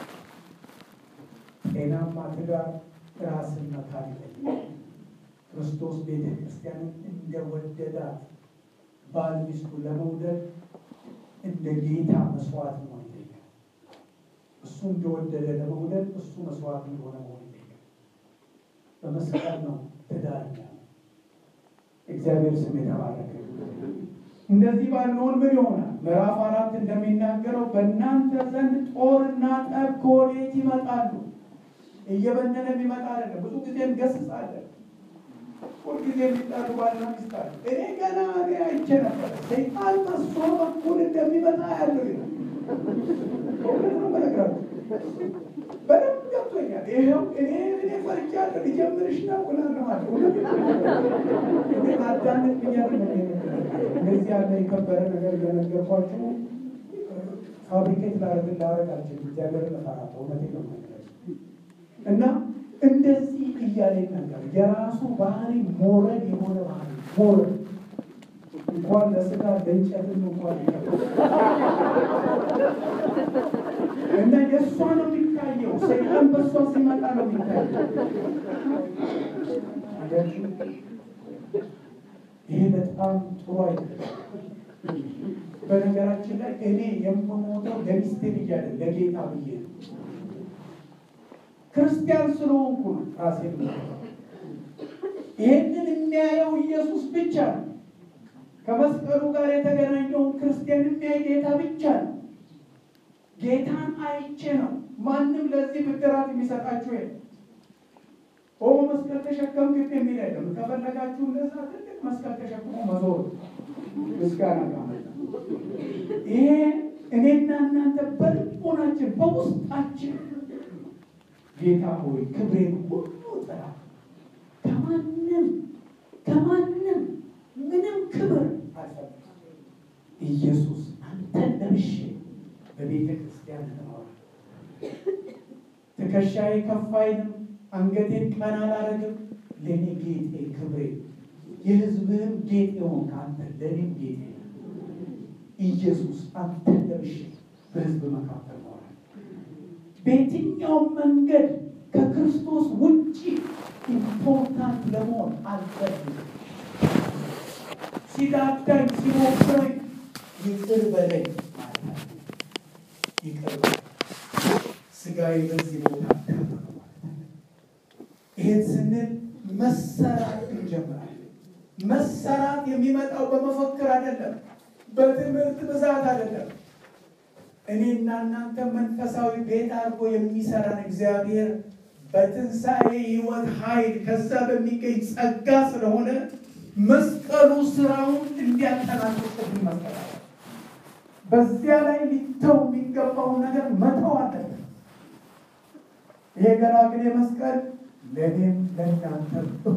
ጤናማ ትዳር ራስን መካድ ክርስቶስ ቤተ ክርስቲያንን እንደወደዳት ባል ሚስቱ ለመውደድ እንደ ጌታ መስዋዕት መሆን ይጠይቃል። እሱ እንደወደደ ለመውደድ እሱ መስዋዕት እንደሆነ መሆን ይጠይቃል። በመስቀል ነው ትዳር እግዚአብሔር ስም የተባረከ እንደዚህ ባለውን ምን ይሆናል? ምዕራፍ አራት እንደሚናገረው በእናንተ ዘንድ ጦርና ጠብ ከወዴት ይመጣሉ? እየበነነ የሚመጣ አይደለም። ብዙ ጊዜ እንገስጻለን። ሁልጊዜ የሚጣሉ ባልና ሚስት አሉ። እኔ ገና እኔ አይቼ ነበር ሰይጣን በሷ በኩል እንደሚመጣ ያለው ይላል። በእውነት ነው የምነግራችሁ። በደንብ ገብቶኛል። ይኸው እኔ እኔ ፈርቻለሁ ሊጀምርሽ ነው እላለሁ። እኔ አዳምጥ ብያለሁ። እንደዚህ ያለ የከበረ ነገር እየነገርኳችሁ ፋብሪኬት ላረግ ላረግ አልችልም። እግዚአብሔር ለፈራ እውነቴን ነው የምነግራችሁ እና እንደዚህ እያለ ነገር የራሱ ባህሪ ሞረድ የሆነ ባህሪ ሞረድ እንኳን ለስጋ ለእንጨትም እንኳን እና የእሷ ነው የሚታየው። ሰይጣን በእሷ ሲመጣ ነው የሚታየው። ይሄ በጣም ጥሩ አይደለም። በነገራችን ላይ እኔ የምሞተው ለሚስቴ ብዬ አይደለም ለጌታ ብዬ ነው። ክርስቲያን ስለሆንኩ ነው ራሴ ይህንን የሚያየው ኢየሱስ ብቻ ነው። ከመስቀሉ ጋር የተገናኘውን ክርስቲያን የሚያይ ጌታ ብቻ ነው። ጌታን አይቼ ነው። ማንም ለዚህ ብድራት የሚሰጣችሁ የለም። ኦ መስቀል ተሸከም ግን የሚል አይደለም። ከፈለጋችሁ እንደዛ ትልቅ መስቀል ተሸክሞ መዞር ምስጋና ካመጣ ይሄ እኔና እናንተ በልቦናችን በውስጣችን ጌታ ሆይ ክብሬን ሁሉ ጥራ፣ ከማንም ከማንም ምንም ክብር አልፈልግም። ኢየሱስ አንተን ለብሼ በቤተ ክርስቲያን እኖራለሁ። ትከሻዬ ከፍ አይልም፣ አንገቴን ቀና አላረግም። ለእኔ ጌጤ ክብሬ፣ የሕዝብህም ጌጥ የሆንክ አንተ ለእኔም ጌጤ ነህ። ኢየሱስ አንተን ለብሼ በሕዝብ መካከል እኖራለሁ። በየትኛውም መንገድ ከክርስቶስ ውጭ ኢምፖርታንት ለመሆን አልፈልግም። ሲዳዳኝ ሲሞክረኝ ይቅር በለኝ ማለት ነው። ይቅር በለኝ ስጋዬ በዚህ ቦታ ተመረ ማለት ነው። ይሄን ስንል መሰራት እንጀምራለን። መሰራት የሚመጣው በመፈክር አይደለም፣ በትምህርት ብዛት አይደለም። እኔና እናንተ መንፈሳዊ ቤት አድርጎ የሚሰራን እግዚአብሔር በትንሣኤ ሕይወት ኃይል ከዛ በሚገኝ ጸጋ ስለሆነ መስቀሉ ስራውን እንዲያጠናቅቅብን መስቀል በዚያ ላይ ሊተው የሚገባውን ነገር መተው አለብን። ይሄ ገላግሌ መስቀል ለእኔም ለእናንተ እኩል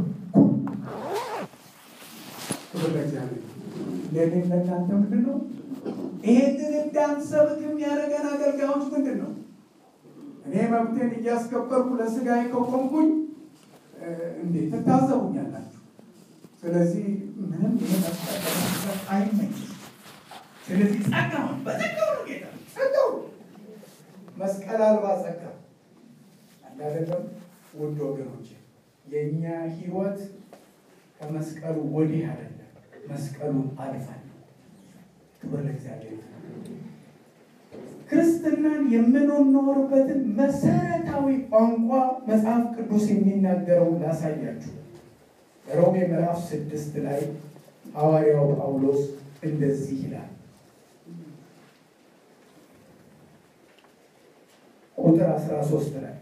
ክብር ለእግዚአብሔር። ለእኔም ለእናንተ ምንድን ነው? ይሄንን እንዳንሰብክ የሚያደርገን አገልጋዮች ምንድን ነው? እኔ መብቴን እያስከበርኩ ለስጋዬ ከቆምኩኝ እንዴት ትታዘቡኛላችሁ? ስለዚህ ምንም ይሄ መስቀል ለመስቀል አይመኝም። ስለዚህ ጸጋውን በጸጋው ነው ጌታ ጸጋው መስቀል አልባ ጸጋ እንዳደለም ውድ ወገኖች የእኛ ህይወት ከመስቀሉ ወዲህ አይደለም፣ መስቀሉን አልፈን ክብር ለእግዚአብሔር። ክርስትናን የምንኖርበትን መሰረታዊ ቋንቋ መጽሐፍ ቅዱስ የሚናገረው ላሳያችሁ። ሮሜ ምዕራፍ ስድስት ላይ ሐዋርያው ጳውሎስ እንደዚህ ይላል። ቁጥር 13 ላይ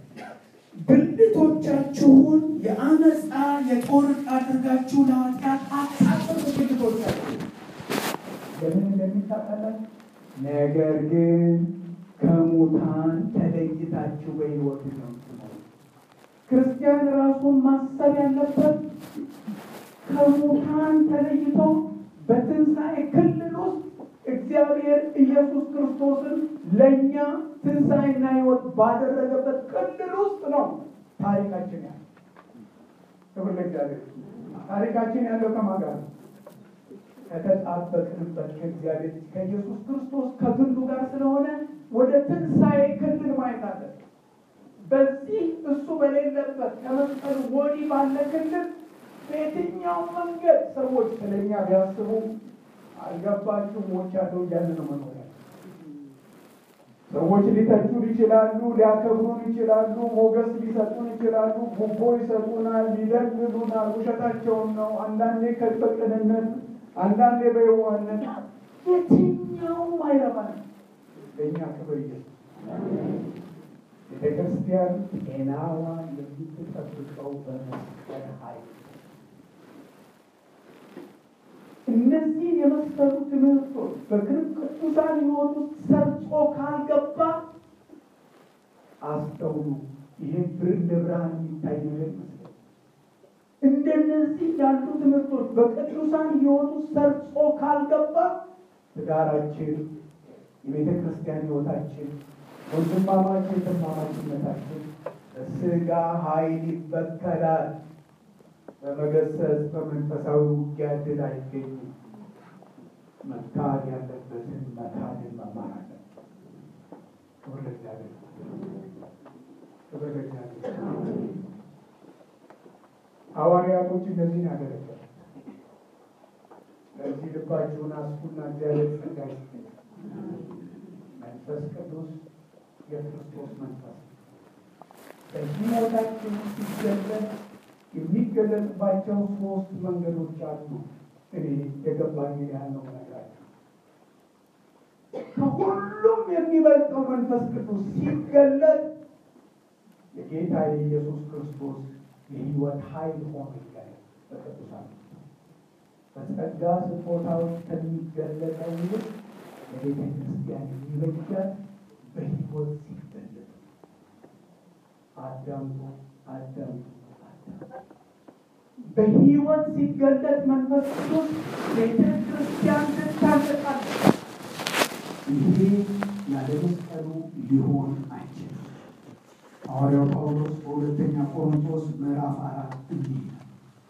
ብልቶቻችሁን የአመፃ የጦር ዕቃ አድርጋችሁ ለኃጢአት አታጥሩ። ብልቶቻችሁ ለምን እንደሚታጠላል? ነገር ግን ከሙታን ተለይታችሁ በሕይወት ነው። ክርስቲያን ራሱን ማሰብ ያለበት ከሙታን ተለይቶ በትንሣኤ ክልል ውስጥ እግዚአብሔር ኢየሱስ ክርስቶስን ለእኛ ትንሣኤና ሕይወት ባደረገበት ክልል ውስጥ ነው ታሪካችን ያለው። ክብር ለእግዚአብሔር። ታሪካችን ያለው ከማን ጋር ነው? ከተጣበቅንበት ከእግዚአብሔር ከኢየሱስ ክርስቶስ ከግንዱ ጋር ስለሆነ ወደ ትንሣኤ ክልል ማየት አለ። በዚህ እሱ በሌለበት ከመስቀል ወዲህ ባለ ክልል በየትኛው መንገድ ሰዎች ስለኛ ቢያስቡ አልገባችሁ ሞች ያለው እያለ ነው መኖሪያ ሰዎች ሊተቹን ይችላሉ፣ ሊያከብሩን ይችላሉ፣ ሞገስ ሊሰጡን ይችላሉ፣ ጉቦ ይሰጡናል፣ ሊደልሉናል። ውሸታቸውን ነው። አንዳንዴ በቅንነት አንዳንዴ በየዋህነት የትኛውም አይረባል። ለእኛ ክብር ኢየሱስ ቤተ ክርስቲያን ጤናዋ የምትጠብቀው በመስቀል ኃይል እነዚህን የመሰሉ ትምህርቶች በቅዱሳን ሕይወት ውስጥ ሰርጾ ካልገባ አስተውሉ። ይሄ ብርድ ብርሃን የሚታይ ነገር ይመስላል። እንደነዚህ ያሉ ትምህርቶች በቅዱሳን ሕይወት ውስጥ ሰርጾ ካልገባ ትዳራችን፣ የቤተ ክርስቲያን ሕይወታችን፣ ወንድማማች የተማማችነታችን በስጋ ኃይል ይበከላል። በመገሰጽ በመንፈሳዊ ውጊያ ድል አይገኝም። መካድ ያለበትን መካድን መማር አለ። ክብር ለእግዚአብሔር፣ ክብር ለእግዚአብሔር። ሐዋርያቶች እነዚህን ያገለገሉ። ለዚህ ልባችሁን አስፉና እግዚአብሔር ጸጋ ይስጠኝ። መንፈስ ቅዱስ የክርስቶስ መንፈስ በሕይወታችን ሲገለጥ የሚገለጽባቸው ሶስት መንገዶች አሉ። እኔ የገባኝ ያለው ነገራቸው ከሁሉም የሚበልጠው መንፈስ ቅዱስ ሲገለጥ የጌታ የኢየሱስ ክርስቶስ የሕይወት ኃይል ሆኖ ይገለጥ በቅዱሳን በጸጋ ስጦታዎች ከሚገለጠው ይልቅ ለቤተ ክርስቲያን የሚበጃት በሕይወት ሲገለጥ አዳምጡ አዳምጡ በሕይወት ሲገለጥ መንፈስ ቅዱስ ቤተ ክርስቲያን ትታነጻለች። ይሄ ያለ መስቀሉ ሊሆን አይችልም። ሐዋርያው ጳውሎስ በሁለተኛ ቆሮንቶስ ምዕራፍ አራት እንዲህ ይላል።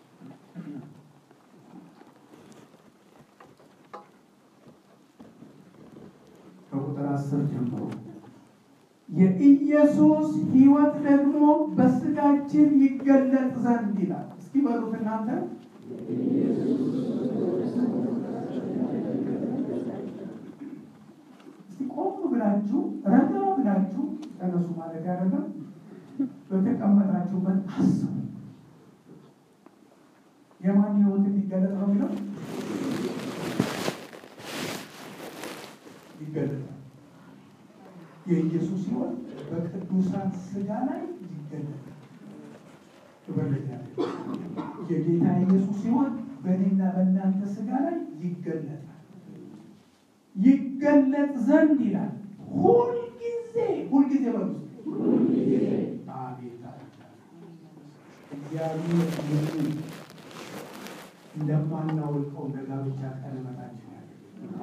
ከቁጥር አስር ጀምሮ የኢየሱስ ሕይወት ደግሞ በስጋችን ይገለጥ ዘንድ ይላል። እስኪ በሉት እናንተ እስቲ ቆም ብላችሁ ረጋ ብላችሁ ተነሱ ማለት አይደለም። በተቀመጣችሁበት አስቡ። የማን ሕይወት እንዲገለጥ ነው የሚለው ይገለጣል። የኢየሱስ ሕይወት በቅዱሳን ስጋ ላይ ይገለጣል። ክብር ለእግዚአብሔር። የጌታ ኢየሱስ ሕይወት በእኔና በእናንተ ስጋ ላይ ይገለጣል። ይገለጥ ዘንድ ይላል። ሁልጊዜ ሁልጊዜ በሉ አቤት እግዚአብሔር ይህን እንደማናውቀው ለጋብቻ ቀለበታችን ያለ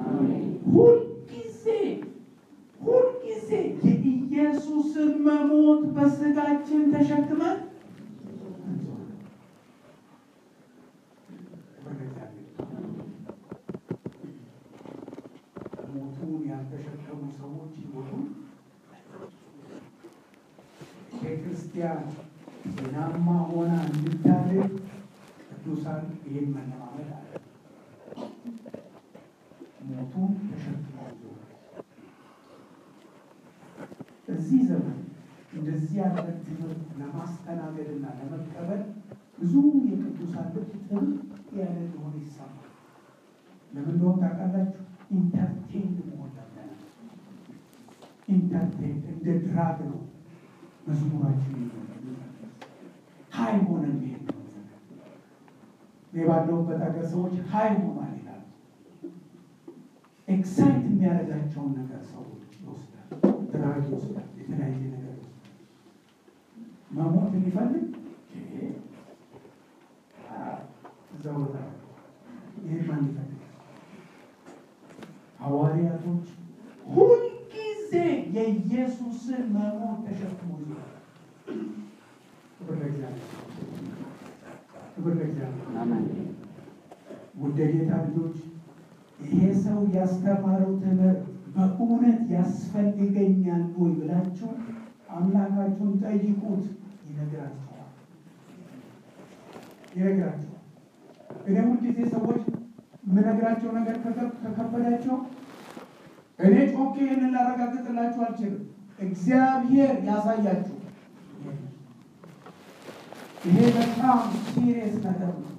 ሁልጊዜ ሁልጊዜ የኢየሱስን መሞት በስጋችን ተሸክመን ሰዎች ይሆኑ ቤተክርስቲያን ጤናማ ሆና እንድታደግ ቅዱሳን ይህን መለማመድ አለ። ሞቱን ተሸክመው ዞረ። እዚህ ዘመን እንደዚህ ያለ ትምህርት ለማስተናገድና ለመቀበል ብዙ የቅዱሳን ልብ ጥብቅ ያለ እንደሆነ ይሰማል። ለምን እንደሆነ ታውቃላችሁ? ኢንተርቴን መሆን ለምደናል። ኢንተርቴን እንደ ድራግ ነው መዝሙራችን ሀይ ሆነን መሄድ ነው። እኔ ባለሁበት ሀገር ሰዎች ሀይ ሆኗል ይላሉ። ኤክሳይት የሚያደርጋቸውን ነገር ሰዎች ይወስዳል፣ ድራግ ይወስዳል፣ የተለያየ ነገር ይወስዳል። መሞት የሚፈልግ ዘወታ ይህ ማን ይፈልጋል? ሐዋርያቶች ሁልጊዜ የኢየሱስን መሞት ተሸክሞ ይዟል። ክብር ለእግዚአብሔር፣ ክብር ለእግዚአብሔር። ውድ የጌታ ልጆች ይሄ ሰው ያስተማረው ትምህርት በእውነት ያስፈልገኛል ወይ ብላችሁ አምላካችሁን ጠይቁት። ይነግራችኋል፣ ይነግራችኋል። እኔ ሁልጊዜ ሰዎች የምነግራቸው ነገር ከከበዳቸው እኔ ጮኬ ይህንን ላረጋግጥላችሁ አልችልም። እግዚአብሔር ያሳያችሁ። ይሄ በጣም ሲሪየስ ነገር ነው።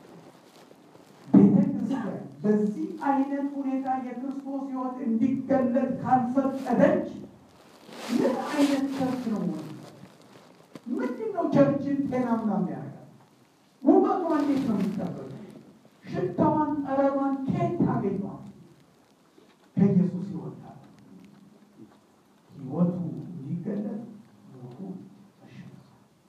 ቤተክርስቲያን በዚህ አይነት ሁኔታ የክርስቶስ ሕይወት እንዲገለጥ ካልፈቀደች ምን አይነት ቸርች ነው? ምንድን ነው ቸርችን ጤናማ የሚያደርጋል? ውበቷ እንዴት ነው የሚጠበቅ? ሽታዋን፣ ጠረኗን ከየት ታገኘዋል? ከኢየሱስ ይወጣል። ሕይወቱ እንዲገለጥ ሞቱ ተሸክሟል።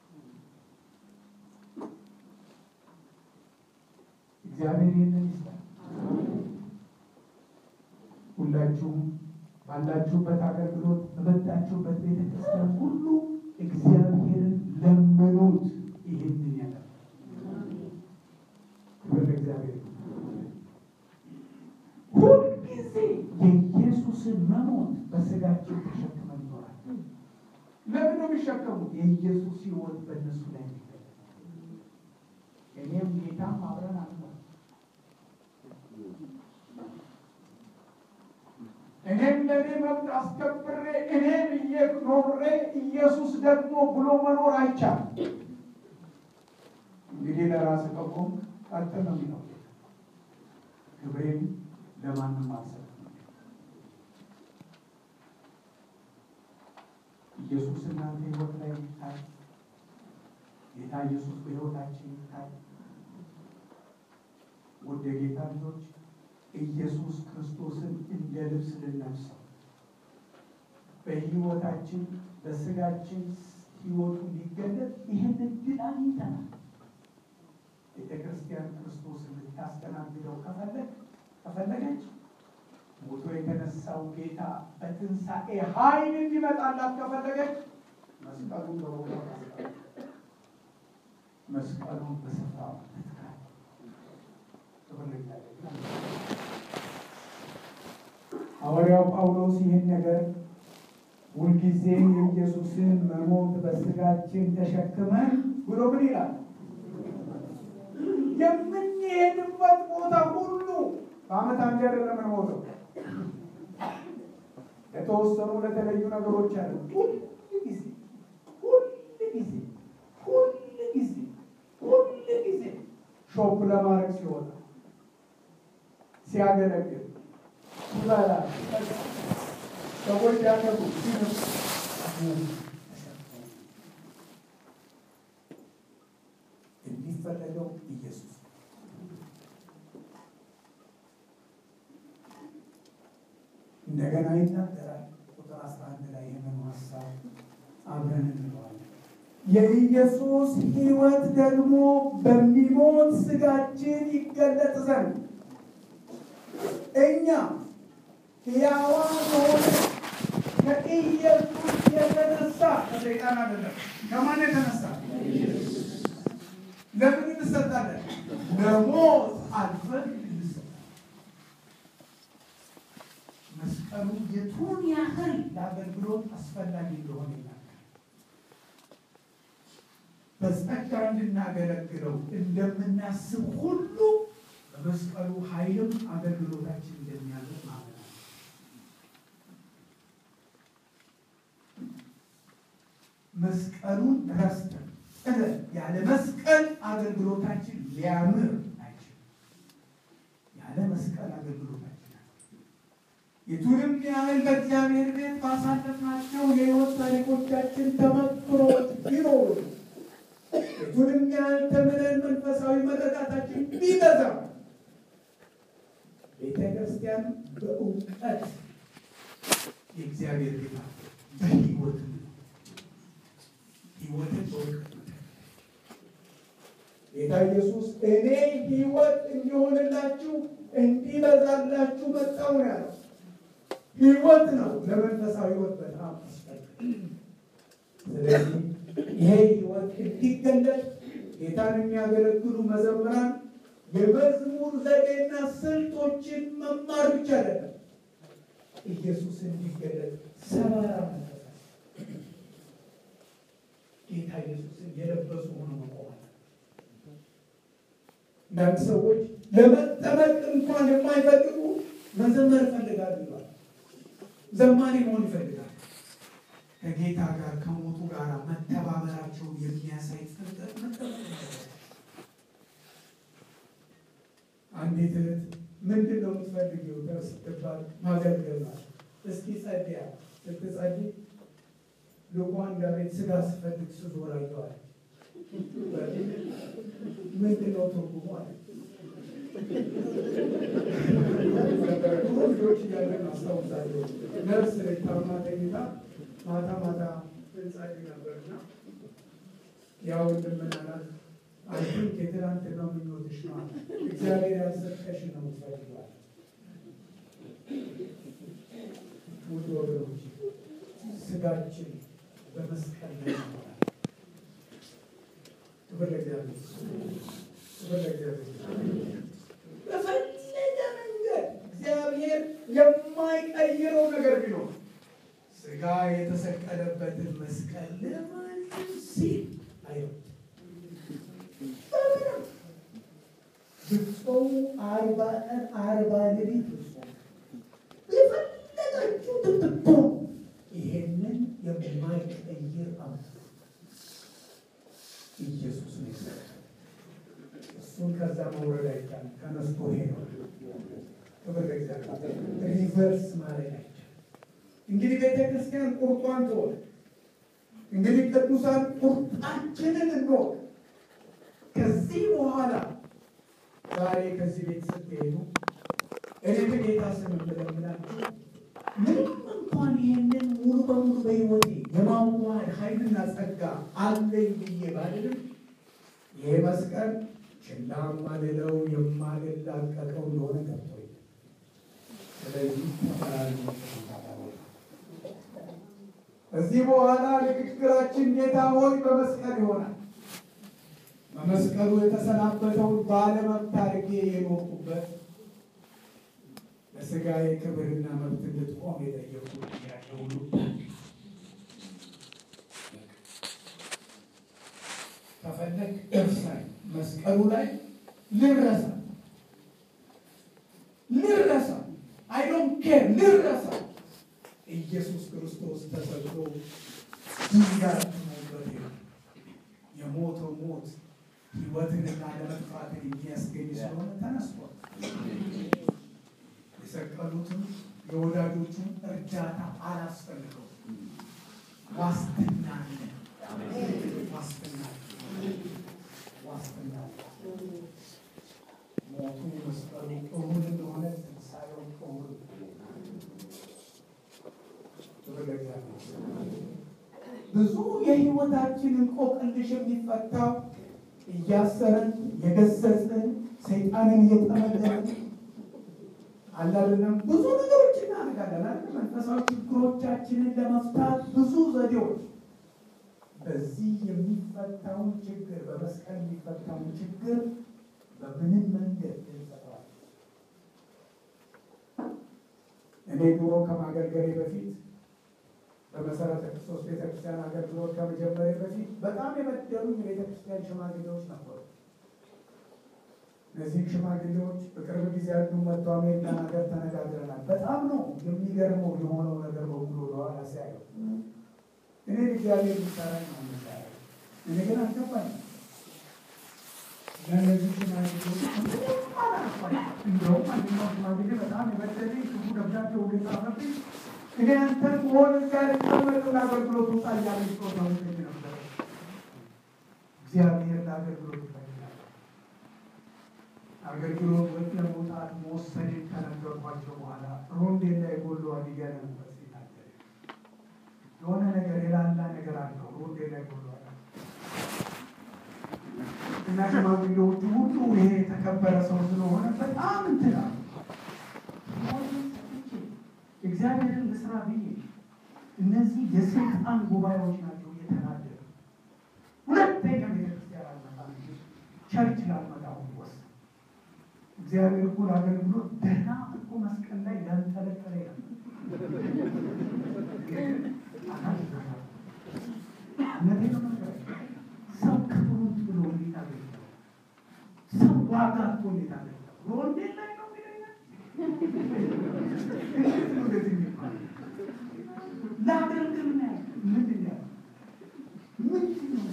እግዚአብሔር ይህንን ይስጣል። ሁላችሁም ባላችሁበት አገልግሎት በመጣችሁበት ቤተክርስቲያን ሁሉ እግዚአብሔርን ለመኑት። ይህንን ያለ ክብር ለእግዚአብሔር። ሁልጊዜ የኢየሱስን መሞት በስጋችን ተሸክመን ይኖራል። ለምን ነው የሚሸከሙት? የኢየሱስ ሕይወት በእነሱ ላይ የሚገለጥ እኔም ጌታም አብረን አለ እኔም ለእኔ መብት አስከብሬ እኔ ብዬ ኖሬ ኢየሱስ ደግሞ ብሎ መኖር አይቻልም። እንግዲህ ለራስ ቀቆም ቀጥ ነው የሚለው ክብሬን ለማንም አልሰጥም። ኢየሱስ እናንተ ሕይወት ላይ ይታይ። ጌታ ኢየሱስ በሕይወታችን ይታይ። ወደ ጌታ ልጆች ኢየሱስ ክርስቶስን እንደ ልብስ ልንለብሰው በሕይወታችን በስጋችን ሕይወቱ እንዲገለጥ ይህን እድል አግኝተናል። ቤተ ክርስቲያን ክርስቶስን ልታስተናግደው ከፈለግ ከፈለገች ሞቶ የተነሳው ጌታ በትንሣኤ ኃይል እንዲመጣላት ከፈለገች መስቀሉን በቦታ ማስቀመጥ፣ መስቀሉን በስፍራው መትካት። ክብር ለእግዚአብሔር። ሐዋርያው ጳውሎስ ይህን ነገር ሁልጊዜ የኢየሱስን መሞት በስጋችን ተሸክመን ብሎ ምን ይላል? የምንሄድበት ቦታ ሁሉ በዓመት አንድ አይደለም የምንሞተው። የተወሰኑ ለተለዩ ነገሮች አለ። ሁል ጊዜ ሁል ጊዜ ሁል ጊዜ ሁል ጊዜ ሾፕ ለማድረግ ሲወጣ ሲያገለግል ሲበላ ሰዎች ያገቡ የሚፈለገው ኢየሱስ እንደገና ይናገራል። ቁጥር አስራ አንድ ላይ ይህንን ሀሳብ አብረን እንለዋለን። የኢየሱስ ሕይወት ደግሞ በሚሞት ስጋችን ይገለጥ ዘንድ እኛ ሕያዋን ሆነ ከኢየሱስ የተነሳ ከሰይጣን አይደለም። ከማን የተነሳ? ለምን እንሰጣለን? ለሞት አልፈን እንሰጣለን። መስቀሉ መስቀሉ የቱን ያህል ለአገልግሎት አስፈላጊ እንደሆነ ይናገራል። በጸጋ እንድናገለግለው እንደምናስብ ሁሉ በመስቀሉ ኃይልም አገልግሎታችን እንደሚያደርግ ማለት ነው። መስቀሉን ረስተን ጥለን ያለ መስቀል አገልግሎታችን ሊያምር አይችልም። ያለ መስቀል አገልግሎታችን የቱንም ያህል በእግዚአብሔር ቤት ባሳለፍናቸው የሕይወት ታሪኮቻችን ተመክሮች ቢኖሩ የቱንም ያህል ተምረን መንፈሳዊ መረዳታችን ቢበዛ ቤተ ክርስቲያን በእውቀት የእግዚአብሔር ቤት በሕይወት ሕይወትን በእውቀት ጌታ ኢየሱስ እኔ ሕይወት እንዲሆንላችሁ እንዲበዛላችሁ መጣሁ ነው ያለው። ሕይወት ነው ለመንፈሳዊ ሕይወት በጣም አስፈላጊ። ስለዚህ ይሄ ሕይወት እንዲገለጥ ጌታን የሚያገለግሉ መዘምራን የመዝሙር ዘዴና ስልቶችን መማር ብቻ አይደለም፣ ኢየሱስ እንዲገለጥ ሰባራ መንፈሳዊ ጌታ ኢየሱስን የለበሱ ሆኖ መቆማል። አንዳንድ ሰዎች ለመጠመቅ እንኳን የማይፈልጉ መዘመር ይፈልጋሉ ይሏል። ዘማሪ መሆን ይፈልጋል። ከጌታ ጋር ከሞቱ ጋር መተባበራቸው የሚያሳይ ጥምቀት መጠመቅ አንዲት እህት ምንድን ነው የምትፈልጊው ስትባል ማገልገል ናት። እስኪ ጸድያ ስትጸድይ ልኳን ዳቤት ስጋ ስፈልግ ስዞር አየዋል። ምንድን ነው ትርጉሙ አለ። ድሮ ልጆች እያለን አስታውሳለሁ። ነርስ ታማ ተኝታ ማታ ማታ እንጸልይ ነበርና ያው እንደምናላት አንቺን የትናንትናው ምኞትሽ ነው አለ። እግዚአብሔር ያልሰጠሽ ነው የምትፈልጊው። ውድ ወገኖች ስጋችን በመስቀል ላይ ይኖራል። ክብር ለእግዚአብሔር፣ ክብር ለእግዚአብሔር። በፈለገ መንገድ እግዚአብሔር የማይቀይረው ነገር ቢኖር ስጋ የተሰቀለበትን መስቀል ለማንም ሲል አይወድም። ብትጾሙ አርባ ቀን አርባ ሌሊት ብትጾሙ የፈለጋችሁትን ብትሆኑ ይሄንን የማይቀይር አምላክ ኢየሱስ ነው የሰጠው። እሱን ከዛ መውረድ አይቻልም። ተነስቶ ሄዷል። ክብር ለእግዚአብሔር። ሪቨርስ ማድረግ አይቻልም። እንግዲህ ቤተ ክርስቲያን ቁርጧን ትወቅ። እንግዲህ ቅዱሳን ቁርጣችንን እንወቅ። ከዚህ በኋላ ዛሬ ከዚህ ቤት ስትሄዱ እኔ በጌታ ስም የምለምናችሁ ምንም እንኳን ይህንን ሙሉ በሙሉ በሕይወቴ የማዋሃድ ኃይልና ጸጋ አለኝ ብዬ ባልልም ይሄ መስቀል ችላ ማልለው የማልላቀቀው እንደሆነ ገብቶኝ፣ ስለዚህ ተፈራሪ ከዚህ በኋላ ንግግራችን ጌታ ሆይ በመስቀል ይሆናል። በመስቀሉ የተሰናበተውን ባለመብት አድርጌ የኖርኩበት ለስጋዬ ክብርና መብት እንድትቆም የጠየቁት ጥያቄ ሁሉ ከፈለግ እርሳኝ፣ መስቀሉ ላይ ልረሳ ልረሳ፣ አይ ዶንት ኬር ልረሳ። ኢየሱስ ክርስቶስ ተሰቅሎ ድንጋይ ሞበት የሞተው ሞት ሕይወትንና ለመጥፋትን የሚያስገኝ ስለሆነ ተነስቷል። የሰቀሉትም የወዳጆቹን እርዳታ አላስፈልገው። ዋስትና አለ። ዋስትና ዋስትና ሞቱ መስቀሉ እሁድ እንደሆነ ትንሣኤው እሁድ ብዙ የሕይወታችን እንቆቅልሽ የሚፈታው እያሰረን የገሰጽን ሰይጣንን እየጠመደን አላለም ብዙ ነገሮች እናደርጋለን አይደል? መንፈሳዊ ችግሮቻችንን ለመፍታት ብዙ ዘዴዎች። በዚህ የሚፈታውን ችግር በመስቀል የሚፈታውን ችግር በምንም መንገድ እንፈታዋለን። እኔ እኔ ድሮ ከማገልገሌ በፊት በመሰረተ ክርስቶስ ቤተክርስቲያን አገልግሎት ከመጀመሪያ በፊት በጣም የበደሉኝ የቤተክርስቲያን ሽማግሌዎች ነበሩ። እነዚህ ሽማግሌዎች በቅርብ ጊዜ ያሉ መጥቶ አሜሪካን ሀገር ተነጋግረናል። በጣም ነው የሚገርመው የሆነው ነገር በሙሉ ወደኋላ ሲያየው እኔ እግዚአብሔር ሚሰራኝ ነው የሚሰራኝ እኔ ግን አልገባኝም። ለእነዚህ ሽማግሌዎች እንደውም አንደኛው ሽማግሌ በጣም የበደለኝ ክፉ ደብዳቤ ሁሉ የጻፈብኝ እኔ አንተን መሆን ጋር የተመለውን አገልግሎት ውጣ እያለ ጾታ ውስጥ ነበር። እግዚአብሔር ለአገልግሎት ይፈልጋል። አገልግሎት ወጥ ለመውጣት መወሰኔን ከነገርኳቸው በኋላ ሮንዴ ላይ ጎሎ አዲጋ ነበር ሲናገር የሆነ ነገር የላላ ነገር አለው ሮንዴ ላይ ጎሎ እና ሽማግሌዎቹ ሁሉ ይሄ የተከበረ ሰው ስለሆነ በጣም እንትና እግዚአብሔርን ልስራ ብዬ እነዚህ የሰይጣን ጉባኤዎች ናቸው እየተናደዱ ሁለተኛ ቤተክርስቲያን አልመጣም ቸርች ላልመጣ ወሰን እግዚአብሔር እኮ ለአገልግሎት ደህና እኮ መስቀል ላይ ያንጠለጠለ ሰው ክብሩን ብሎ እንዴት አገልግሏል? ሰው ዋጋ እኮ እንዴት አገልግሏል? ሮንዴል ላይ ነው የሚለኛል ለአገልግል ነው ምንድን ነው ምንድን ነው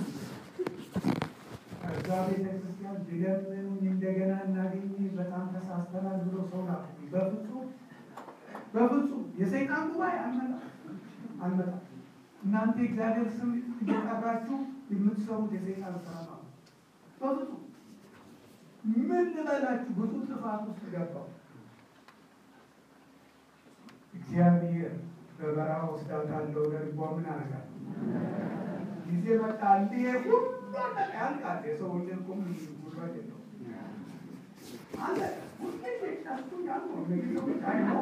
ከዛ ቤተክርስቲያን ቢለምኑኝ እንደገና እናገኝ በጣም ተሳስተናል ብሎ ሰው ላኩ። በፍጹም በፍጹም የሰይጣን ጉባኤ አልመጣም አልመጣም። እናንተ የእግዚአብሔር ስም እየጠራችሁ የምትሰሩት የሰይጣን ስራ ነው። በፍጹም ምን ልበላችሁ፣ ብዙ ጥፋት ውስጥ ገባው። እግዚአብሔር በበረሃ ወስዳታለሁ ለልቧ ምን አደርጋለሁ ጊዜ መጣ እንዲህ ሁሉ ያልቃል። የሰው ልጅ ቁም ጉልበት የለውም አለ ሁልጊዜ ጫቱ ያልነው ነገሮች አይነው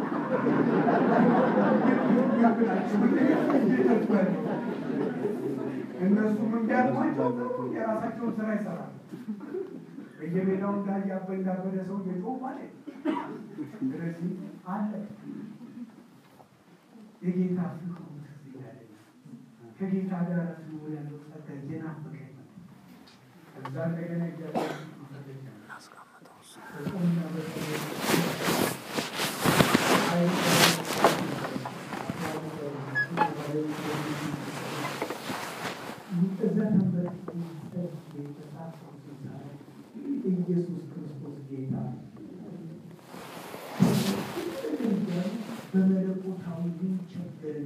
እነሱም እንዲያልኳቸው የራሳቸውን ስራ ይሰራሉ። በየሜዳው እንዳያበ እንዳበደ ሰው እየጮሁ ማለት ስለዚህ አለ የጌታ ፍቅሩ ትዝ ይላለኝ። ከጌታ ጋር ስኖር ያለው ጸጋ እየናፈቀኝ ነው። ከዛ እንደገና እግዚአብሔር በጾምና በጸሎት ኢየሱስ ክርስቶስ ጌታ በመለኮታዊ ሊቸገር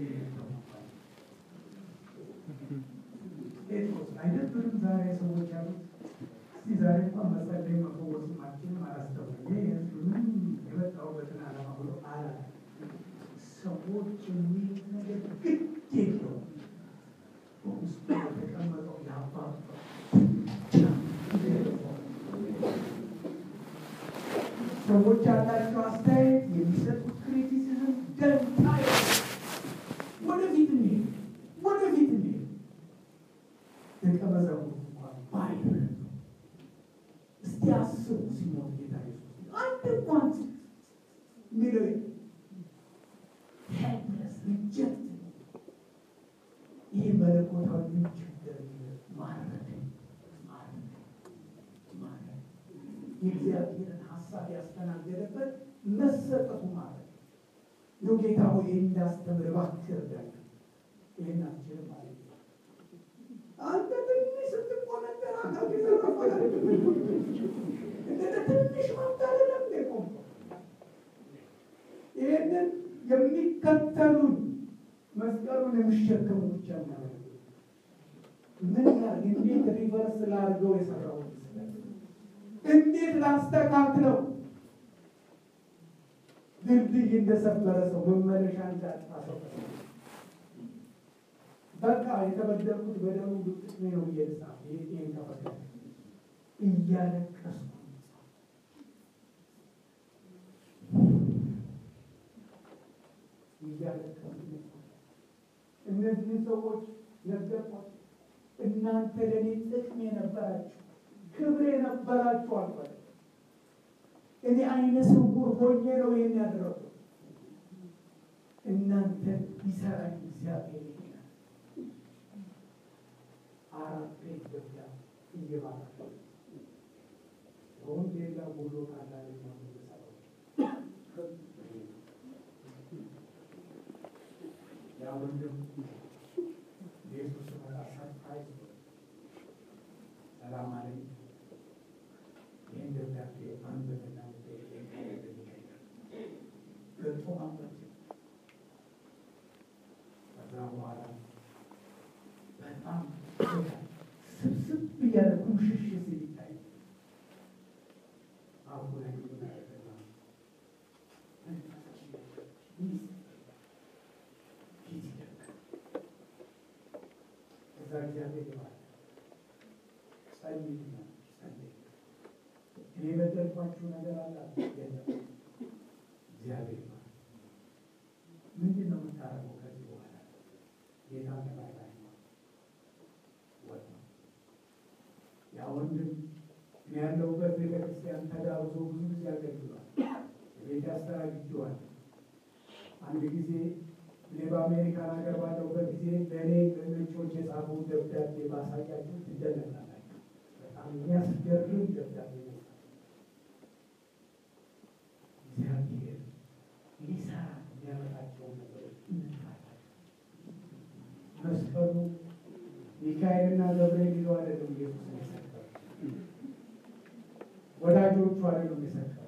ጴጥሮስ አይደብርም? ዛሬ ሰዎች ያሉት እስቲ ዛሬ እንኳን መጸለይ መፈወስ ማችን አላስተውልም። ይህ ህዝብ ምን የመጣሁበትን ዓላማ ብሎ አላ ሰዎች የሚሉት ነገር ግድ የለውም። በውስጡ የተቀመጠው የአባቱ ሰዎች ያላቸው አስተያየት የሚሰጡት ክሪቲሲዝም ደንታ ወደፊት እንሄድ ወደፊት እንሄድ ደቀ መዛሙርቱ እንኳን ባይረዱ እስቲ አስቡ ሲሞት ጌታ ኢየሱስ አንድ እንኳን ሚለው ሄልፕለስ ሪጀክት ይህ መለኮታዊ ችግር ማረድ ማረድ ማረድ የእግዚአብሔርን ሀሳብ ያስተናገደበት መሰጠቱ ማለት ነው። ጌታ ሆይ ይህን እንዳስተምር እባክህ እርዳኝ። ይህን አልችልም ማለት ነው። አንተ ትንሽ ስትቆነጠር አካል ተረፈለ እንደ ትንሽ ማታለለም ቆም ይህንን የሚከተሉን መስቀሉን የሚሸከሙ ብቻ ማለት ነው። ምን ያህል እንዴት ሪቨርስ ላድርገው የሰራውን እንዴት ላስተካክለው? ድልድይ እንደሰበረ ሰው መመለሻ እንዳጣ ሰው በቃ የተበደልኩት በደሙ ብጥቅሜ ነው ብዬ ልጻፍ። ይህን ከፈለግ እያለቀስኩ እያለቀስኩ እነዚህ ሰዎች ነገርኳቸው። እናንተ ለእኔ ጥቅም የነበራችሁ ክብር የነበራችሁ አልኳቸው። እኔ አይነ ስውር ሆኜ ነው ይህን ያደረኩት። እናንተ ይሰራል እግዚአብሔር ይላል። አራት ቤት ገብታ እየባረከ ወንጌላ ጉሎ ካላለ ነው የሚሰራው። ያ ወንድም ቤቱ ስመጣ ሰርፕራይዝ ሰላም አለኝ። ይህን ደብዳቤ አንብብና ገልጾ ማንበብ ከዛ በኋላ በጣም ስብስብ እያለ ኩምሽሽ ሲል ይታይ አሁን ላይ እዛ እግዚአብሔር ይባል ጸልይና ጸልይ እኔ በደልኳችሁ ነገር አለ የለም እግዚአብሔር ይባል ምንድን ነው የምታደርገው ከዚህ በኋላ ጌታ ነባይ ላይ ነው ወጥ ነው ያ ወንድም እኔ ያለሁበት ቤተክርስቲያን ተጋብዞ ብዙ ጊዜ አገልግሏል ቤት ያስተናግጀዋል አንድ ጊዜ እኔ በአሜሪካን ሀገር ባለሁበት ጊዜ ለእኔ ለነጮች የጻፉ ደብዳቤ ማሳያችሁ ትደነቃላችሁ። በጣም የሚያስገርም ደብዳቤ ነው። እግዚአብሔር ሊሰራ የሚያመጣቸውን ነገሮች እንፋለን። መስቀሉ ሚካኤልና ገብርኤል ይዘው አይደለም ኢየሱስ የሰቀለው፣ ወዳጆቹ አይደሉም የሰቀለው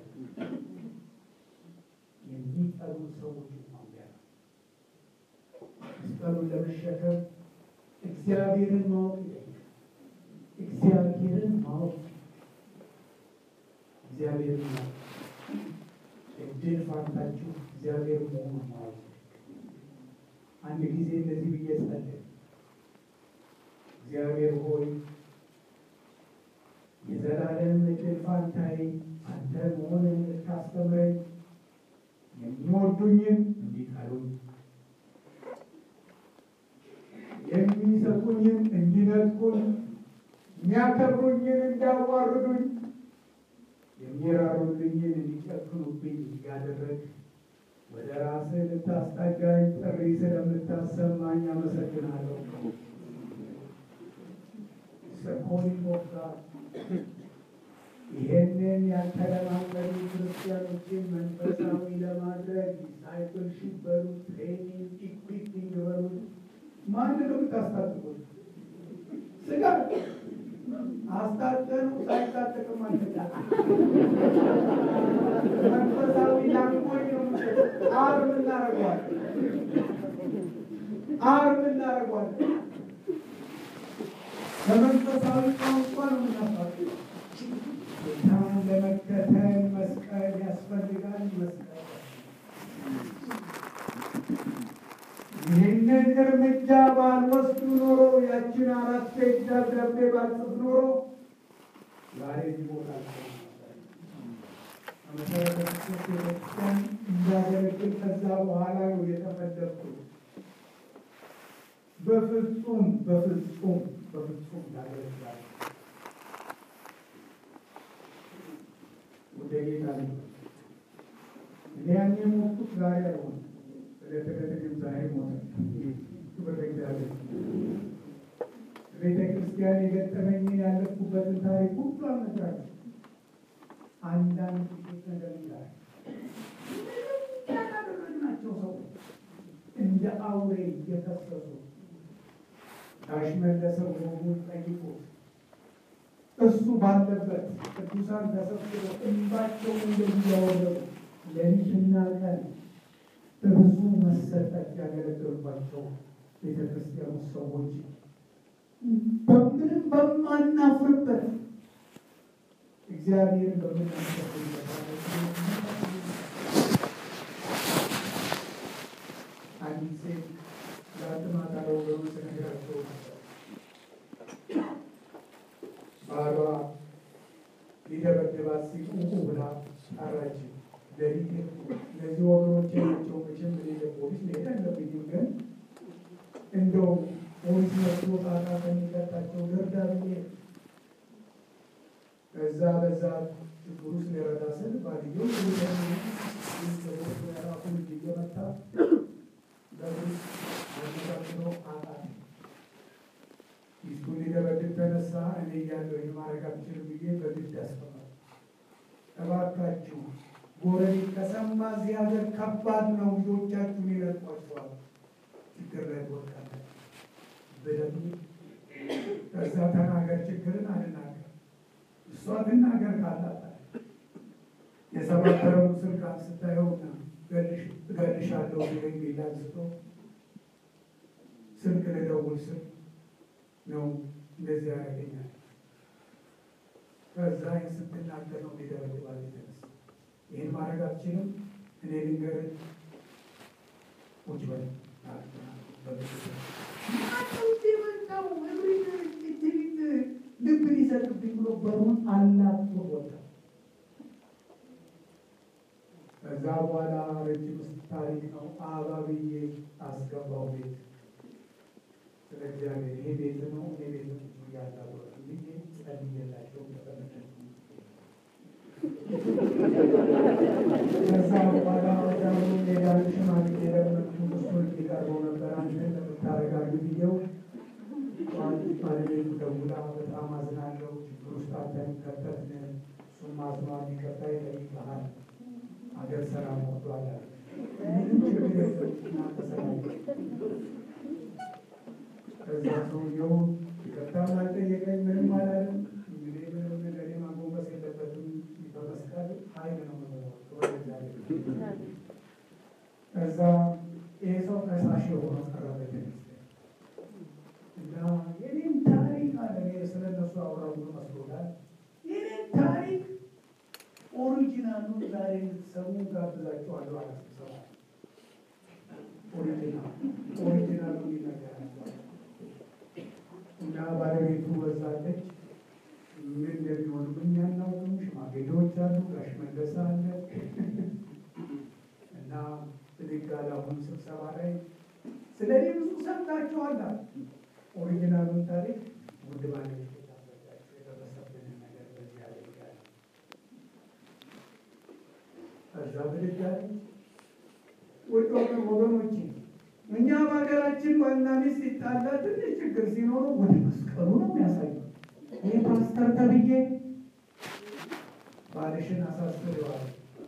የሚጠሉ ሰዎች እንኳን ቢያለ መስቀሉን ለመሸከም እግዚአብሔርን ማወቅ ይጠይቃል። እግዚአብሔርን ማወቅ እግዚአብሔርን ማወቅ እድል ፋንታችሁ እግዚአብሔር መሆኑን ማወቅ አንድ ጊዜ እንደዚህ ብዬ ጸለይኩ። እግዚአብሔር ሆይ የዘላለም እድል ፋንታዬ አንተ መሆንን ልታስተምረኝ የሚወዱኝን እንዲጠሉኝ የሚሰጡኝን እንዲነጥቁኝ የሚያከብሩኝን እንዲያዋርዱኝ የሚራሩልኝን እንዲጨክኑብኝ እያደረግ ወደ ራስህ ልታስጠጋኝ ጥሪ ስለምታሰማኝ አመሰግናለሁ። ሰኮኒ ሞጋ ይሄንን ያልተለማመዱ ክርስቲያኖችን መንፈሳዊ ለማድረግ ዲሳይፕልሺፕ በሉ ትሬኒንግ ኢኩዊፒንግ በሉ ማን ነው የምታስታጥቁት? ስጋ አስታጠኑ ሳይታጠቅም አልተጋ መንፈሳዊ ላንጎኝ ነው አርም እናደርገዋለን አርም እናደርገዋለን በመንፈሳዊ ቋንቋ ነው የምናስታጥቀው። ጌታን ለመከተል መስቀል ያስፈልጋል። መስቀል ይህንን እርምጃ ባልወስዱ ኖሮ ያችን አራት ፔጅ ደብዳቤ ባልጽፍ ኖሮ ዛሬ እዚህ ቦታ አልቆምም ነበር። በመሰረተ ክርስቶስ ቤተክርስቲያን እንዳገለግል ከዛ በኋላ ነው የተፈለግኩት። በፍጹም በፍጹም በፍጹም ላገለግላል ወደ ጌታ ነው። እኔ ያኔ ሞትኩት ዛሬ አይሆንም። ስለተከተልም ዛሬ ሞተ። ክብር ለእግዚአብሔር። ቤተ ክርስቲያን የገጠመኝን ያለፍኩበትን ታሪክ ሁሉ አልነግራችሁም። አንዳንድ ጥቂት ነገር ይላል ያላደረግናቸው ሰዎች እንደ አውሬ እየከሰሱ ጋሽ መለሰ ወጉን ጠይቆ እሱ ባለበት ቅዱሳን ተሰብስበው እንባቸውን እንደዚህ ያወረዱ ሌሊትና ቀን በብዙ መሰጠት ያገለገሉባቸው ቤተ ክርስቲያኑ ሰዎች በምንም በማናፍርበት እግዚአብሔርን በምናስበት አንዲት ሴት ለአጥማታ ለወገኖች ተነግራቸው ነበር። ባሏ ሊደበድባት ሲቁቁ ብላ ጠራች። ለሊት እነዚህ ወገኖች ናቸው። መቼም በሌለ ፖሊስ መሄድ አለብኝም፣ ግን እንደው ፖሊስ መጥቶ ጣጣ ከሚቀጣቸው ልርዳ ብዬ ከዛ በዛ ችግር ውስጥ ሊረዳ ስል ባልየው ራሱ ልጅ እየመታ የተነሳ እኔ እያለሁ ይህን ማድረግ አልችልም ብዬ በግድ አስተማር። እባካችሁ ጎረቤት ከሰማ እዚህ ሀገር ከባድ ነው፣ ልጆቻችሁን ይለቋቸዋል፣ ችግር ላይ ትወድቃላችሁ ብለን ከዛ ተናገር ችግርን አልናገር እሷ ትናገር ካላት የሰባበረውን ስልክ ስታየውና እገልሻለሁ የሚል አንስቶ ስልክ ልደውል ስል ነው እንደዚህ ያደርገኛል። ከዛ ስትናገር ነው ሊደበድባል የተነሳ ይህን ማድረግ አትችልም። እኔ ልንገርህ ቁጭ በል መጣው ልብ ሊሰጥብኝ ብሎ በሩን አላጥቶ ወጣ። ከዛ በኋላ ረጅም ታሪክ ነው። አባብዬ አስገባው ቤት ስለ እግዚአብሔር ይሄ ቤት ነው እኔ ቤት ነው እያላወረ ብዬ ጸልዬላቸው ተቀመጠ። ከዛ በኋላ ወዳሉ ሌላን ሽማግሌ ለመጡ እሱን ሊቀርበው ነበር። አንተ ለምታረጋግ ብዬው ባለቤቱ ደውላ በጣም አዝናለሁ፣ ችግር ውስጥ አንተን ከተትን፣ እሱም አዝኗል፣ ይቅርታ ይጠይቅሃል፣ ሀገር ሰላም ወርዷል አለ። ምንም ችግር የለም እናንተ ሰላም ከዛ ሰውየው ይቅርታም አልጠየቀኝ፣ ምንም አላለም። እንግዲህ ምንም ነገር ማጎንበስ የለበትም። በመስቀል ኃይል ነው መኖር ከዛ ይህ ሰው ከሳሽ የሆነ ቀረበ እና የኔን ታሪክ አለ ስለ እነሱ አውራ ብሎ መስሎታል። የኔን ታሪክ ኦሪጂናሉን ዛሬ እንድትሰሙ ጋብዛችኋለሁ አለ ስብሰባ ኦሪጂናል ኦሪጂናሉን ይነገራቸዋል እና ባለቤቱ በዛለች ምን እንደሚሆኑ እኛ እናውቅም። ሽማግሌዎች አሉ፣ ጋሽ መለስ አለ እና ብድግ አለ። አሁን ስብሰባ ላይ ስለ እኔ ብዙ ሰምታችኋል አለ። ኦሪጂናሉን ታሪክ ውድ ባለቤት የታበዳቸው የደረሰብንን ነገር በዚህ ያደርጋል። ከዛ ብድግ አለ። ውድ ወገን ወገኖቼ እኛ በሀገራችን ባልና ሚስት ሲጣላ ትንሽ ችግር ሲኖሩ ወደ መስቀሉ ነው የሚያሳየው። ይህ ፓስተር ተብዬ ባልሽን አሳስበዋል፣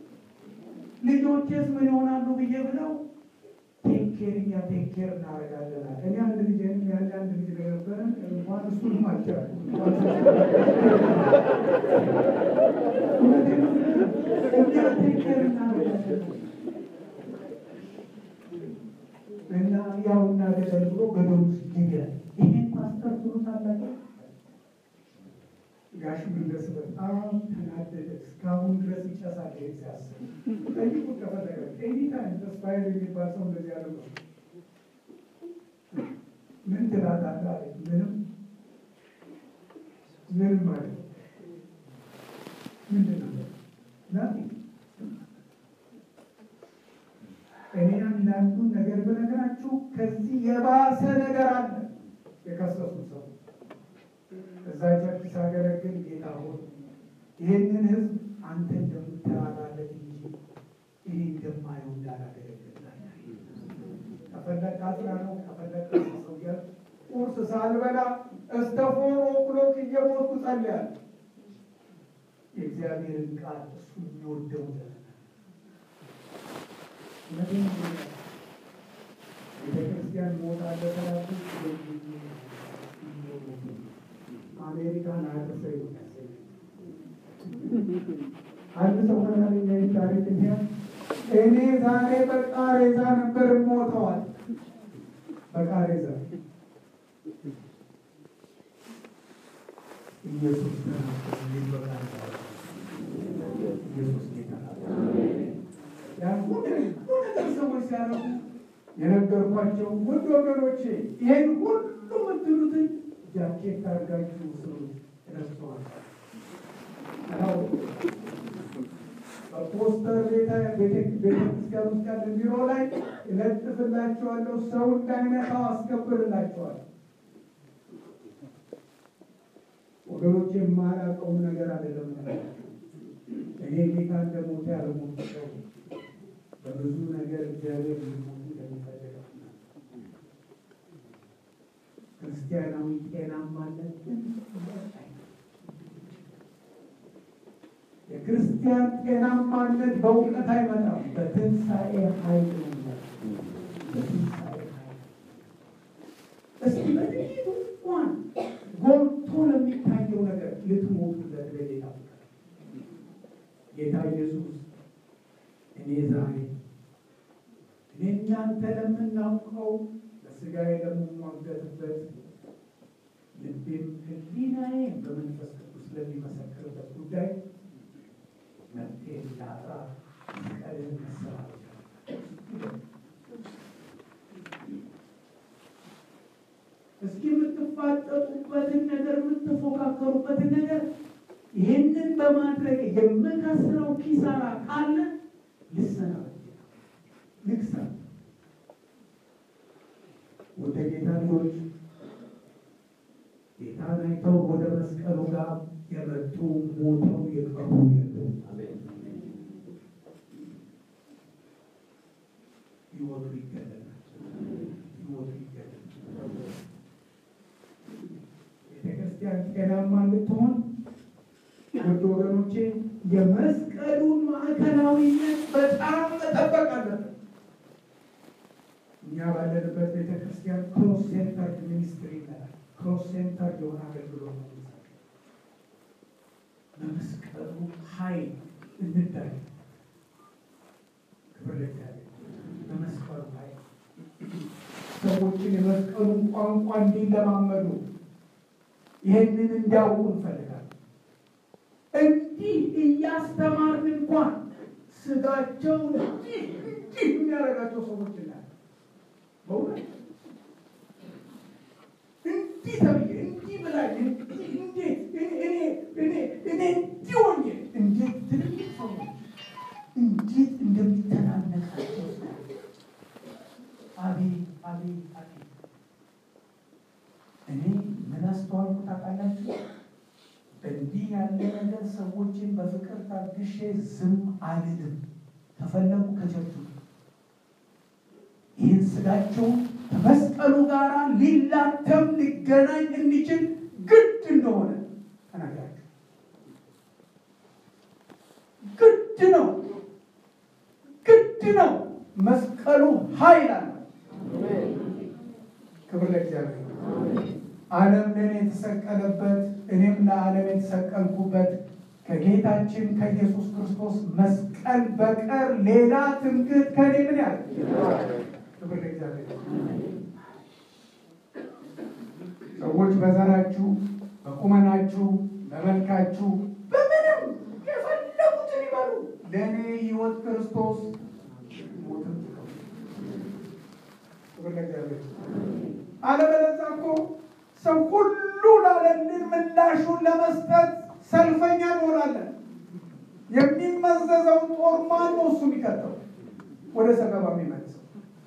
ልጆቼስ ምን ይሆናሉ ብዬ ብለው ቴኬር እኛ ቴኬር እናደርጋለን። እኔ አንድ ልጅ ያለ አንድ ልጅ ነበረ እንኳን እሱንም አልቻልኩም። እኛ ቴኬር እናደርጋለን እና ያው እናገለል ብሎ ገደል ውስጥ ይገል ይሄን ፓስተር ትሉታላችሁ። ጋሽ መለስ በጣም ተናደደ። እስካሁን ድረስ ይጨሳል። ይሄን ሲያስብ ጠይቁ ከፈለገ ኤኒታይም ተስፋዬ የሚባል ሰው እንደዚህ ያለ ነው። ምን ትላታለህ አለ። ምንም ምንም ማለት ምንድን ነው ናቲ እኔ አንዳንዱን ነገር ብነግራችሁ ከዚህ የባሰ ነገር አለ። የከሰሱ ሰው እዛ ቸርች ሳገለግል ጌታ ሆይ ይህንን ሕዝብ አንተ እንደምትራራለት እንጂ እኔ እንደማየው እንዳላገለግላል ከፈለግ አስራ ነው ከፈለግ ሰው እያል ቁርስ ሳልበላ እስከ ፎር ኦክሎክ እየሞቱ ጸልያል። የእግዚአብሔርን ቃል እሱ የሚወደው ቤተክርስቲያን ሞት አለ ተላቱ አሜሪካን አያደርሰ አንድ ሰው መናለኛ ታሪክ ሚያ እኔ ዛሬ በቃሬዛ ነበር ሞተዋል። በቃሬዛ ኢየሱስ ኢየሱስ ጌታ ያን ሁሉ ነገር ሰዎች ሲያደርጉ የነገርኳቸው ውድ ወገኖቼ ይሄን ሁሉ የምትሉትን ጃኬት አድርጋችሁ ስሩ። ረስተዋል። በፖስተር ቤተክርስቲያን ውስጥ ያለ ቢሮ ላይ እለጥፍላችኋለሁ። ሰው እንዳይነካው አስከብርላችኋል። ወገኖቼ የማላውቀውን ነገር አይደለም። እኔ ጌታ እንደሞተ ያልሞት ሰው በብዙ ነገር እግዚአብሔር ሊሞቱ እንደሚፈልገው ክርስቲያን የክርስቲያናዊ ጤናማነት የክርስቲያን ጤናማነት በእውቀት አይመጣም፣ በትንሣኤ ኃይል ነው። በትንሣኤ ኃይል እስቲ በጥቂቱ እንኳን ጎልቶ ለሚታየው ነገር ልትሞቱለት ለጌታ ፍቅር ጌታ ኢየሱስ እኔ ዛሬ እኔ እናንተ ለምናውቀው በስጋዬ ለምሟገትበት ልቤም ሕሊናዬ በመንፈስ ቅዱስ ለሚመሰክርበት ጉዳይ መፍትሄ እንዳጣ መስቀልን መሰራት እስኪ የምትፋጠጡበትን ነገር የምትፎካከሩበትን ነገር ይህንን በማድረግ የምከስረው ኪሳራ ካለ ልሰናበት ልክሳ ወደ ጌታ ልጆች ጌታን አይተው ወደ መስቀሉ ጋር የመጡ ሞተው የቀሩ የሉ። ሕይወቱ ይገለላል። ሕይወቱ ይገለላል። ቤተክርስቲያን ጤናማ እንድትሆን ውድ ወገኖቼ የመስቀሉን ማዕከላዊነት በጣም መጠበቅ አለበት። እኛ ባለንበት ቤተክርስቲያን ክሮስ ሴንተርድ ሚኒስትሪ ይላል። ክሮስ ሴንተር የሆነ አገልግሎት ነው። በመስቀሉ ኃይል እንዳይ ክብር ለእግዚአብሔር። በመስቀሉ ኃይል ሰዎችን የመስቀሉን ቋንቋ እንዲለማመዱ ይህንን እንዲያውቁ እንፈልጋለን። እንዲህ እያስተማርን እንኳን ስጋቸው እንዲህ እንዲህ የሚያደርጋቸው ሰዎች እናያለን። በእውነት እንዲህ ተብዬ እንዲህ ብላኝ እንዲህ እንዴት እኔ እኔ እኔ እንዲህ ሆኜ እንዴት ትልልቅ ሰዎች እንዴት እንደሚተናነቃቸው አቤት አቤት አቤት እኔ ምን አስተዋልኩ ታውቃላችሁ? እንዲህ ያለ ነገር ሰዎችን በፍቅር ታግሼ ዝም አልልም። ከፈለጉ ከቸርቹ ይህን ስጋቸውን ከመስቀሉ ጋር ሊላተም ሊገናኝ እንዲችል ግድ እንደሆነ ተናግራችሁ ግድ ነው፣ ግድ ነው። መስቀሉ ኃይል አለ። ክብር ለእግዚአብሔር። ዓለም ለእኔ የተሰቀለበት እኔም ለዓለም የተሰቀልኩበት ከጌታችን ከኢየሱስ ክርስቶስ መስቀል በቀር ሌላ ትምክህት ከኔ ምን ያለ ክብር ለእግዚአብሔር። ሰዎች በዘራችሁ፣ በቁመናችሁ፣ በመልካችሁ በምንም የፈለጉትን ይበሉ፣ ለእኔ ሕይወት ክርስቶስ ሞትም ክብር ለእግዚአብሔር። አለበለዚያ እኮ ሰው ሁሉ ላለልን ምላሹን ለመስጠት ሰልፈኛ እንሆናለን። የሚመዘዘውን ጦር ማን ነው እሱ የሚቀጠው ወደ ሰገባ የሚመልሰው?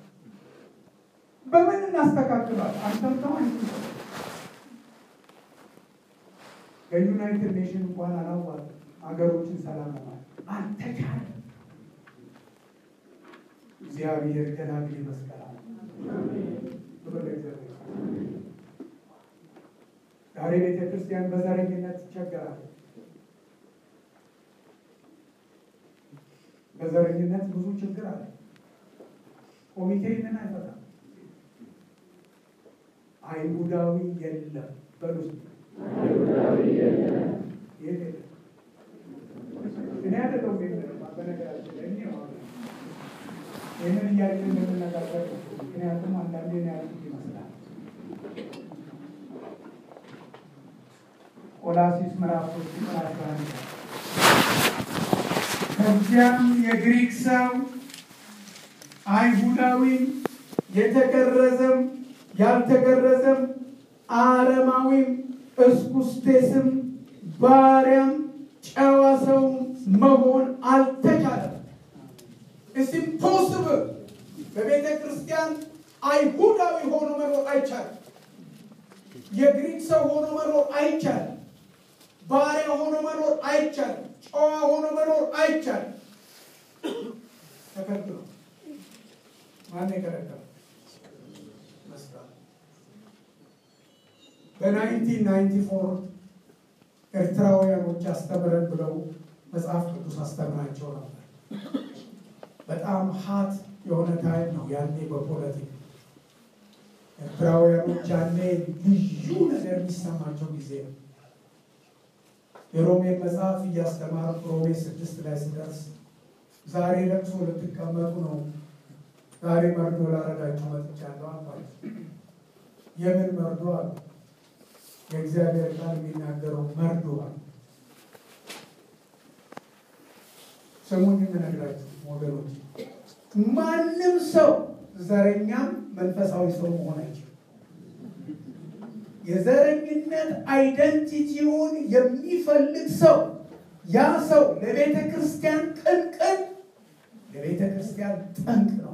በምን እናስተካክሏል? አንተምተው አንቺ የዩናይትድ ኔሽን እንኳን አላዋል ሀገሮችን ሰላም ለማለት አልተቻለም። እግዚአብሔር ገላግሌ መስቀል አለ። ክብር ለእግዚአብሔር። ዛሬ ቤተ ክርስቲያን በዘረኝነት ትቸገራለች። በዘረኝነት ብዙ ችግር አለ። ኮሚቴ ምን አይፈታም። አይሁዳዊ የለም በሉ እስኪ። የት የለም? እኔ አይደለሁም የለም። በነገራችን ላይ እኔ ማለት ነው። ይህንን እያልን እንደምነጋገር ነው። ምክንያቱም አንዳንዴ ነው ያልኩት ይመስላል። ቆላሲስ ምዕራፍ ሶስት ቁጥር አስራ አንድ ከዚያም የግሪክ ሰው አይሁዳዊም የተገረዘም ያልተገረዘም አረማዊም እስኩስቴስም ባሪያም ጨዋ ሰው መሆን አልተቻለም። ኢትስ ኢምፖስብል። በቤተ ክርስቲያን አይሁዳዊ ሆኖ መኖር አይቻልም። የግሪክ ሰው ሆኖ መኖር አይቻልም። ባሪያ ሆኖ መኖር አይቻልም። ጨዋ ሆኖ መኖር አይቻልም። ተከልክሎ ማን የከለከለው? መስቀል። በናይንቲን ናይንቲ ፎር ኤርትራውያኖች አስተምረን ብለው መጽሐፍ ቅዱስ አስተምራቸው ነበር። በጣም ሀት የሆነ ታይም ነው ያኔ በፖለቲክ ኤርትራውያኖች ያኔ ልዩ ነገር የሚሰማቸው ጊዜ ነው። የሮሜ መጽሐፍ እያስተማርኩ ሮሜ ስድስት ላይ ስደርስ ዛሬ ለቅሶ ልትቀመጡ ነው፣ ዛሬ መርዶ ላረጋችሁ መጥቻለሁ አልኳቸው። የምን መርዶ አሉ። የእግዚአብሔር ቃል የሚናገረው መርዶ አሉ። ስሙን የምነግራችሁ ወገኖች፣ ማንም ሰው ዘረኛም መንፈሳዊ ሰው መሆን አይችልም። የዘረኝነት አይደንቲቲውን የሚፈልግ ሰው ያ ሰው ለቤተ ክርስቲያን ቅንቅን፣ ለቤተ ክርስቲያን ጠንቅ ነው።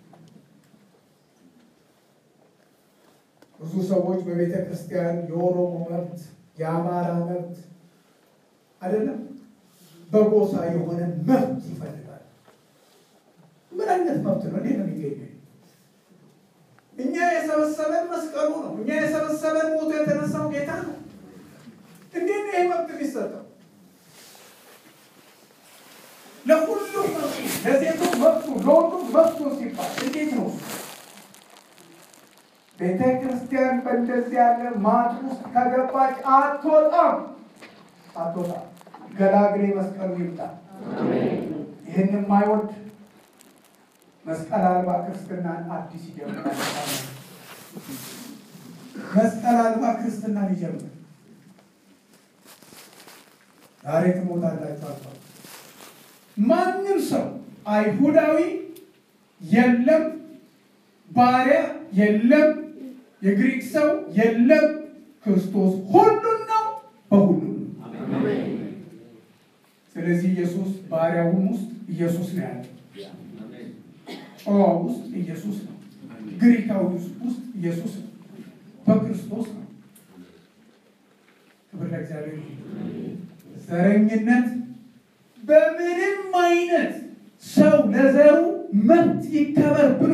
ብዙ ሰዎች በቤተ ክርስቲያን የኦሮሞ መብት፣ የአማራ መብት አይደለም በጎሳ የሆነ መብት ይፈልጋል። ምን አይነት መብት ነው? እንዴት ነው የሚገኘው? እኛ የሰበሰበን መስቀሉ ነው። እኛ የሰበሰበን ሞቶ የተነሳው ጌታ ነው። እንዴት ነው ይህ መብት የሚሰጠው? ለሁሉም መብቱ፣ ለሴቱ መብቱ፣ ለወንዱም መብቱ ሲባል እንዴት ነው? ቤተ ክርስቲያን በእንደዚህ ያለ ማጥ ውስጥ ከገባች አትወጣም፣ አትወጣም። ገላግሌ መስቀሉ ይምጣ። ይህን የማይወድ መስቀል አልባ ክርስትናን አዲስ ይጀምራል። መስቀል አልባ ክርስትናን ይጀምር። ዛሬ ትሞታላችሁ አልኳቸው። ማንም ሰው አይሁዳዊ የለም፣ ባሪያ የለም፣ የግሪክ ሰው የለም። ክርስቶስ ሁሉን ነው፣ በሁሉም ነው። ስለዚህ ኢየሱስ ባሪያውም ውስጥ ኢየሱስ ነው ያለው ጨዋ ውስጥ ኢየሱስ ነው። ግሪካዊ ውስጥ ኢየሱስ ነው። በክርስቶስ ነው። ክብር ለእግዚአብሔር። ዘረኝነት በምንም አይነት ሰው ለዘሩ መብት ይከበር ብሎ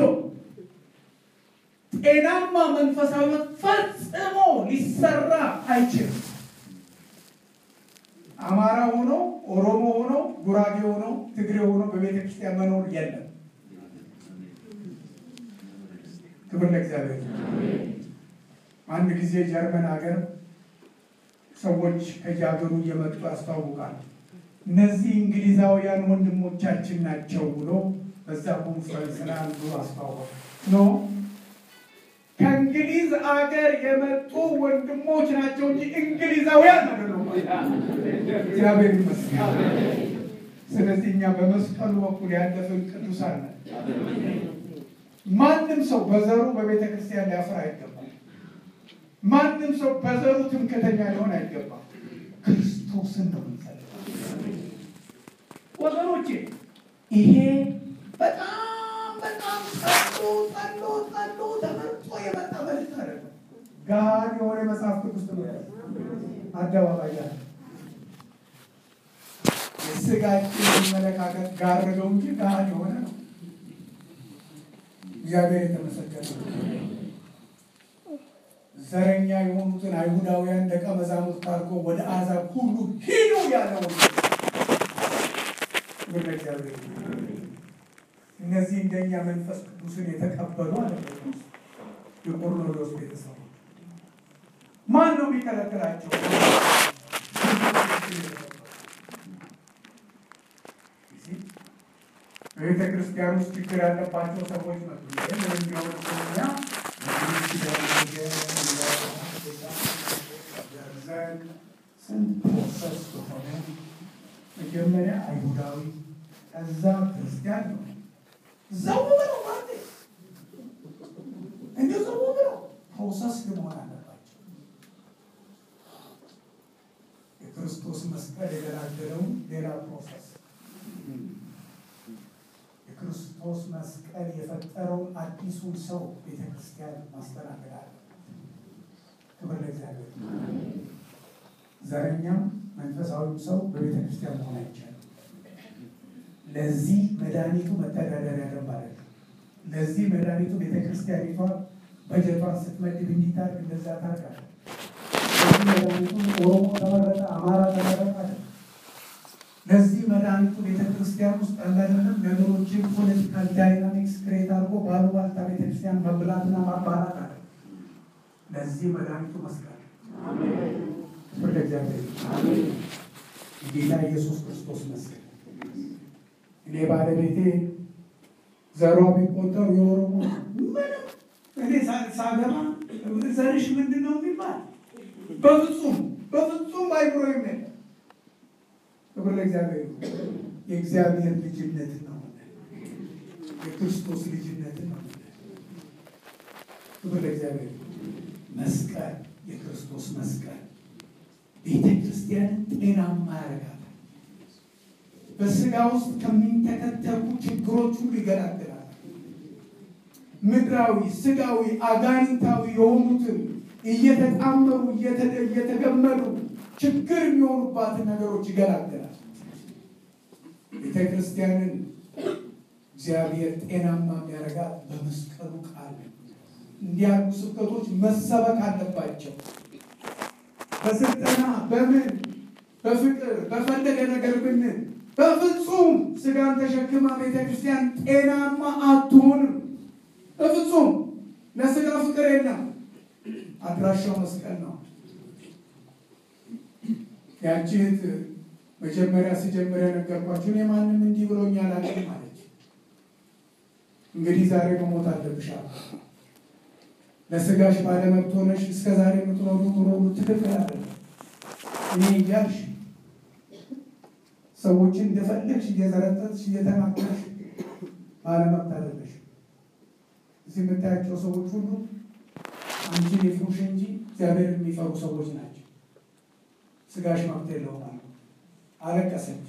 ጤናማ መንፈሳዊነት ፈጽሞ ሊሰራ አይችልም። አማራ ሆኖ ኦሮሞ ሆኖ ጉራጌ ሆኖ ትግሬ ሆኖ በቤተ ክርስቲያን መኖር የለም። ክብር ለእግዚአብሔር። አንድ ጊዜ ጀርመን ሀገር ሰዎች ከየሀገሩ እየመጡ ያስታውቃል። እነዚህ እንግሊዛውያን ወንድሞቻችን ናቸው ብሎ በዛ ኮንፈረንስ ላይ አንዱ አስታወቀ። ኖ ከእንግሊዝ አገር የመጡ ወንድሞች ናቸው እንጂ እንግሊዛውያን አይደሉም። እግዚአብሔር ይመስገን። ስለዚህ እኛ በመስቀሉ በኩል ያለፍን ቅዱሳን ነን። ማንም ሰው በዘሩ በቤተ ክርስቲያን ሊያፍር አይገባም። ማንም ሰው በዘሩ ትምክህተኛ ሊሆን አይገባም። ክርስቶስን ነው የምንፈልገው ወገኖቼ። ይሄ በጣም በጣም ጸሎ ጸሎ ጸሎ ተመርጦ የመጣ መልዕክት አይደለም። ጋር የሆነ መጽሐፍ ቅዱስ ትምህርት አደባባይ ያለ የስጋችን አመለካከት ጋረገው እንጂ ጋር የሆነ ነው። እግዚአብሔር የተመሰገነ ዘረኛ የሆኑትን አይሁዳውያን ደቀ መዛሙርት አድርጎ ወደ አሕዛብ ሁሉ ሂዱ ያለው ወደ እግዚአብሔር እነዚህ እንደኛ መንፈስ ቅዱስን የተቀበሉ አይደለም። የቆርኔሌዎስ ቤተሰቦች ማን ነው የሚከለክላቸው? በቤተ ክርስቲያን ውስጥ ችግር ያለባቸው ሰዎች መጡ። ምን እንዲሆን እኛ ዘን ስንት ፕሮሰስ በሆነ መጀመሪያ አይሁዳዊ ከዛ ክርስቲያን ነው ዘው ብለው ማለት እንዲ ዘው ብለው ፕሮሰስ መሆን አለባቸው። የክርስቶስ መስቀል የገላገለውን ሌላ ፕሮሰስ የክርስቶስ መስቀል የፈጠረውን አዲሱን ሰው ቤተ ክርስቲያን ማስተናገድ አለ። ክብር ለእግዚአብሔር። ዘረኛም መንፈሳዊም ሰው በቤተ ክርስቲያን መሆን አይቻልም። ለዚህ መድኃኒቱ መተዳደሪያ ደንብ አለ። ለዚህ መድኃኒቱ ቤተ ክርስቲያኒቷ በጀቷን ስትመድብ እንዲታርግ እንደዛ ታርጋለ። መድኃኒቱ ኦሮሞ ተመረጠ፣ አማራ ተመረጠ። ለዚህ መድኃኒቱ ቤተክርስቲያን ውስጥ ያለንም ነገሮችን ፖለቲካል ዳይናሚክስ ክሬት አድርጎ ባሉባልታ ቤተክርስቲያን መብላትና ማባላት አለ። ለዚህ መድኃኒቱ መስቀል ወደ እግዚአብሔር ጌታ ኢየሱስ ክርስቶስ መስቀል እኔ ባለቤቴ ዘሯ ቢቆጠሩ የኦሮሞ ምንም እኔ ሳገባ ዘርሽ ምንድን ነው የሚባል በፍጹም በፍጹም አይብሮ የሚል ክብር ለእግዚአብሔር። የእግዚአብሔር ልጅነት ነው፣ የክርስቶስ ልጅነት ነው። ክብር ለእግዚአብሔር። መስቀል የክርስቶስ መስቀል ቤተ ክርስቲያንን ጤናማ ያደርጋታል። በስጋ ውስጥ ከሚንተከተኩ ችግሮች ሁሉ ይገላግላል። ምድራዊ፣ ስጋዊ፣ አጋንንታዊ የሆኑትን እየተጣመሩ እየተገመዱ ችግር የሚሆኑባትን ነገሮች ይገላግላል። ቤተ ክርስቲያንን እግዚአብሔር ጤናማ የሚያደርጋት በመስቀሉ ቃል እንዲያሉ ስብከቶች መሰበክ አለባቸው። በስልጠና በምን በፍቅር በፈለገ ነገር ብንል በፍጹም ስጋን ተሸክማ ቤተ ክርስቲያን ጤናማ አትሆንም። በፍጹም ለስጋ ፍቅር የለም። አድራሻው መስቀል ነው። ያቺ እህት መጀመሪያ ሲጀምር የነገርኳችሁ እኔ ማንም እንዲህ ብሎኛል አለኝ አለች። እንግዲህ ዛሬ መሞት አለብሻል። ለስጋሽ ባለመብት ሆነሽ እስከ ዛሬ የምትኖሩ ኑሮ ትክክል አይደለም። እኔ እያልሽ ሰዎችን እንደፈለግሽ እየዘረጠጥሽ እየተናገርሽ ባለመብት አይደለሽ። እዚህ የምታያቸው ሰዎች ሁሉ አንቺን የፍሩሽ እንጂ እግዚአብሔር የሚፈሩ ሰዎች ናቸው። ስጋሽ መብት የለውም አሉ። አለቀሰች።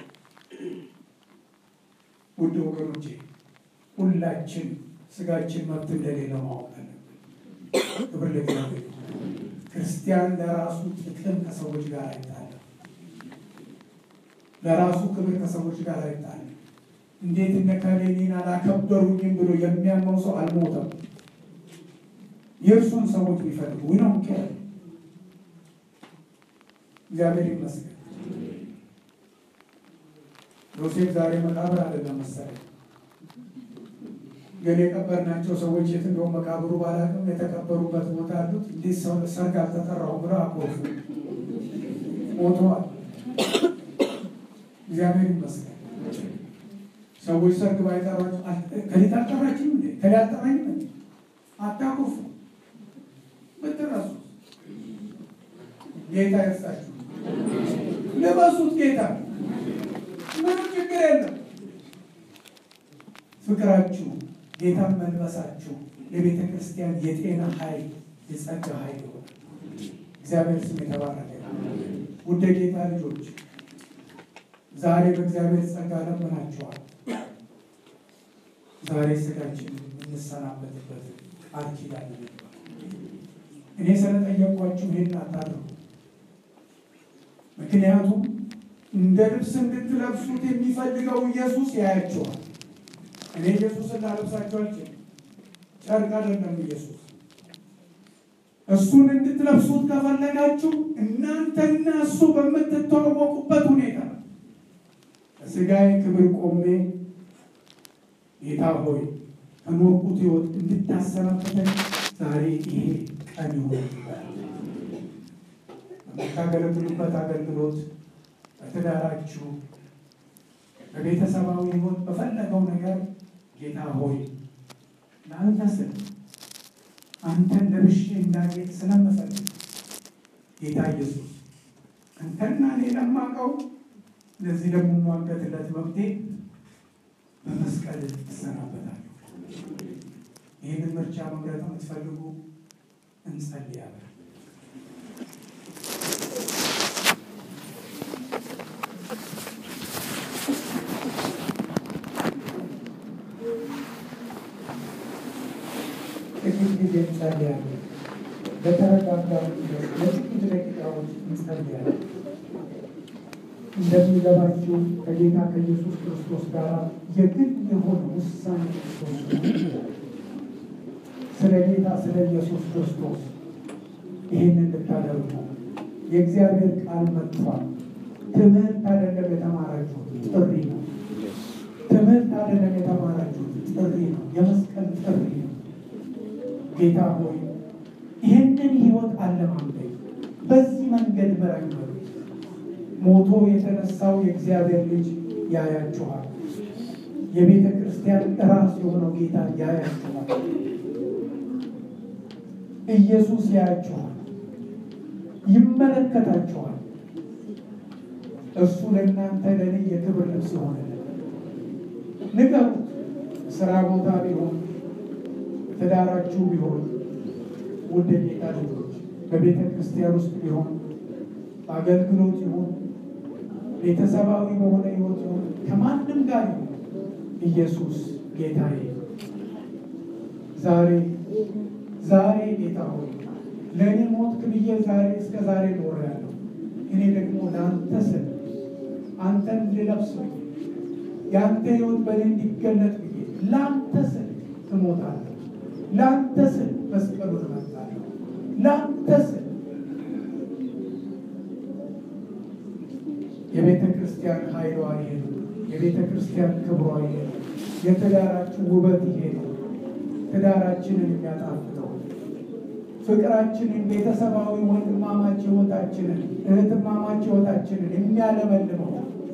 ውድ ወገኖቼ ሁላችን ስጋችን መብት እንደሌለው ማወቅ አለብን። ክብር ለእግዚአብሔር። ክርስቲያን ለራሱ ጥቅም ከሰዎች ጋር አይጣለም። ለራሱ ክብር ከሰዎች ጋር አይጣለም። እንዴት እነ እከሌ እኔን አላከበሩኝም ብሎ የሚያመው ሰው አልሞተም። የእርሱን ሰዎች ቢፈልጉ ነው እግዚአብሔር ይመስገን። ዮሴፍ ዛሬ መቃብር አይደለም መሰለኝ፣ ግን የቀበርናቸው ሰዎች የት እንደው መቃብሩ ባላቅም የተቀበሩበት ቦታ ያሉት እንዴት ሰው ሰርግ አልተጠራሁም ብለው አኮርፉ ሞተዋል። እግዚአብሔር ይመስገን። ሰዎች ሰርግ ባይጠሯቸው ከሊት አልጠራችም እንዴ ከሊ አልጠራኝም እንዴ አታኮርፉ ብትረሱ ጌታ ይርሳችሁ። ልበሱት ጌታ ምንም ችግር የለም። ፍቅራችሁ ጌታን መልበሳችሁ የቤተ ክርስቲያን የጤና ኃይል የጸጋ ኃይል ይሆናል። እግዚአብሔር ስም የተባረከ ውድ ጌታ ልጆች ዛሬ በእግዚአብሔር ጸጋ ለምናችኋል። ዛሬ ስጋችን የምንሰናበትበት ቃል ኪዳን እኔ ስለጠየኳችሁ ይህን አታድርጉ። ምክንያቱም እንደ ልብስ እንድትለብሱት የሚፈልገው ኢየሱስ ያያቸዋል። እኔ ኢየሱስን ላለብሳቸው አልችልም። ጨርቅ አይደለም ኢየሱስ። እሱን እንድትለብሱት ከፈለጋችሁ እናንተና እሱ በምትተዋወቁበት ሁኔታ በስጋዬ ክብር ቆሜ ጌታ ሆይ ከኖርኩት ሕይወት እንድታሰናብተኝ ዛሬ ይሄ ቀን ይሆን በምታገለግሉበት አገልግሎት በትዳራችሁ በቤተሰባዊ ሕይወት በፈለገው ነገር ጌታ ሆይ ለአንተ ስል አንተን ለብሼ እንዳጌጥ ስለምፈልግ ጌታ ኢየሱስ አንተና እኔ ለማውቀው ለዚህ ደግሞ የምሟገትለት መብቴ በመስቀል እሰናበታለሁ። ይህንን ምርጫ መምረጥ የምትፈልጉ እንጸልያለን። ጥቂት ጊዜ እንጸልያለን። በተረጋጋ ለጥቂት ደቂቃዎች እንጸልያለን። እንደሚገባችሁ ከጌታ ከኢየሱስ ክርስቶስ ጋር የግል የሆነ ውሳኔ ክርስቶስ ስለ ጌታ ስለ ኢየሱስ ክርስቶስ ይህንን ልታደርጉ የእግዚአብሔር ቃል መጥቷል። ትምህርት አይደለም የተማራችሁት ጥሪ ነው። ትምህርት አይደለም የተማራችሁት ጥሪ ነው። የመስቀል ጥሪ ነው። ጌታ ሆይ ይህንን ህይወት አለማምደኝ፣ በዚህ መንገድ ምራኝ በሉ። ሞቶ የተነሳው የእግዚአብሔር ልጅ ያያችኋል። የቤተ ክርስቲያን ራስ የሆነው ጌታ ያያችኋል። ኢየሱስ ያያችኋል፣ ይመለከታችኋል። እርሱ ለእናንተ ለእኔ የክብር ልብስ ይሆናል። ንገሩት። ስራ ቦታ ቢሆን ትዳራችሁ ቢሆን ውድ የጌታ ልጆች በቤተ ክርስቲያን ውስጥ ቢሆን በአገልግሎት ይሁን ቤተሰባዊ በሆነ ህይወት ይሁን ከማንም ጋር ይሁን ኢየሱስ ጌታዬ ዛሬ ዛሬ ጌታ ሆይ ለእኔ ሞት ብዬ ዛሬ እስከ ዛሬ ኖሬያለሁ። እኔ ደግሞ ለአንተ ስል አንተን ልለብስ ብዬ የአንተ ህይወት በእኔ እንዲገለጥ ብዬ ለአንተ ስል እሞታለሁ። ለአንተ ስል መስቀሉን እመርጣለሁ። ለአንተ ስል የቤተ ክርስቲያን ኃይሏ ይሄ ነው። የቤተ ክርስቲያን ክብሯ ይሄ ነው። የትዳራችሁ ውበት ይሄ ነው። ትዳራችንን የሚያጣፍጠው ፍቅራችንን፣ ቤተሰባዊ ወንድማማች ህይወታችንን፣ እህትማማች ህይወታችንን የሚያለመልመው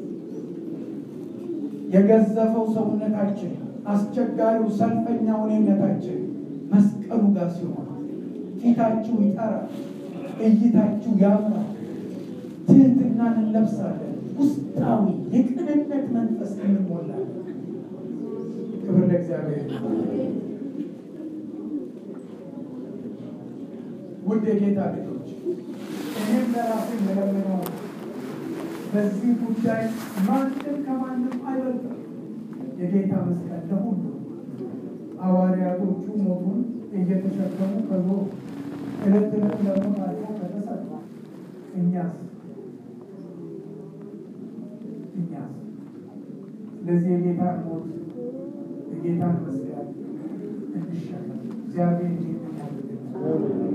የገዘፈው ሰውነታችን፣ አስቸጋሪው ሰልፈኛው እኔነታችን መስቀሉ ጋር ሲሆን ፊታችሁ ይጠራል፣ እይታችሁ ያምራል። ትህትናን እንለብሳለን። ውስጣዊ የቅንነት መንፈስ እንሞላለን። ክብር ለእግዚአብሔር። ውድ የጌታ ልጆች እኔም ለራሴ የለምነው በዚህ ጉዳይ ማንም ከማንም አይበልጥም። የጌታ መስቀል ለሁሉ ሐዋርያቶቹ ሞቱን እየተሸከሙ ከዞሩ ዕለት ዕለት ለሞት አልፎ ከተሰጠ እኛስ እኛስ ለዚህ የጌታን ሞት የጌታን መስቀል እንሸከም። እግዚአብሔር ይህንን ያድርግልን።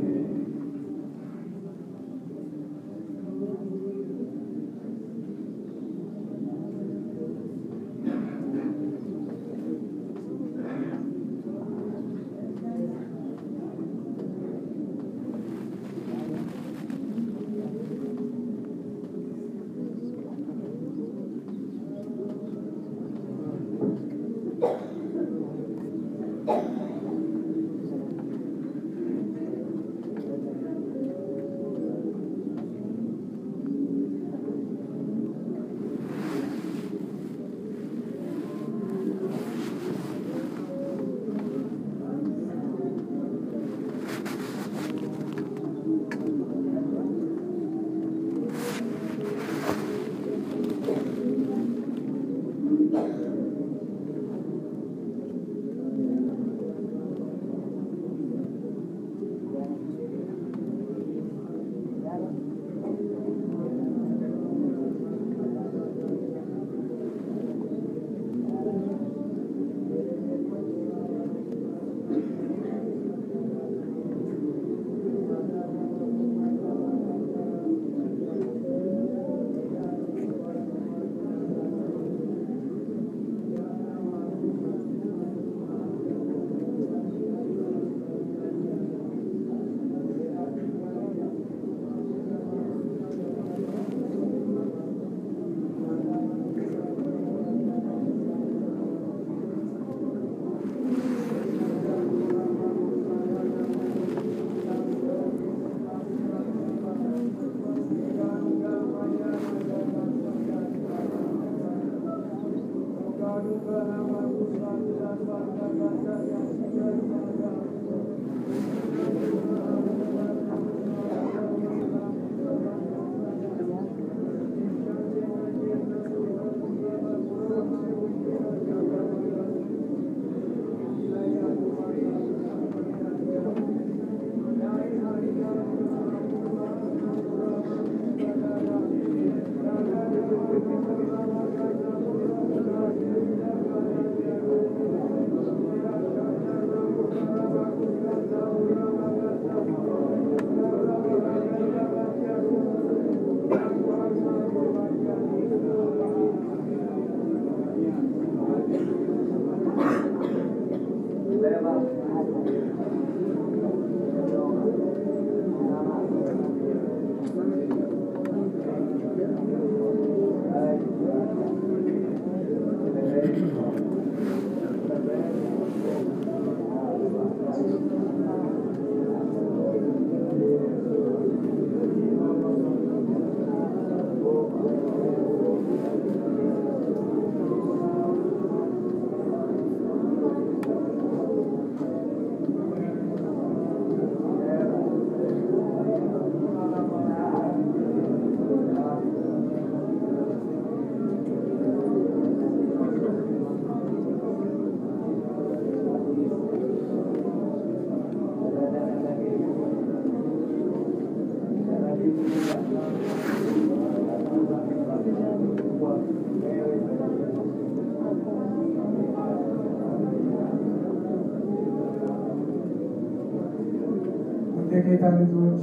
ውድ ጌታ ልጆች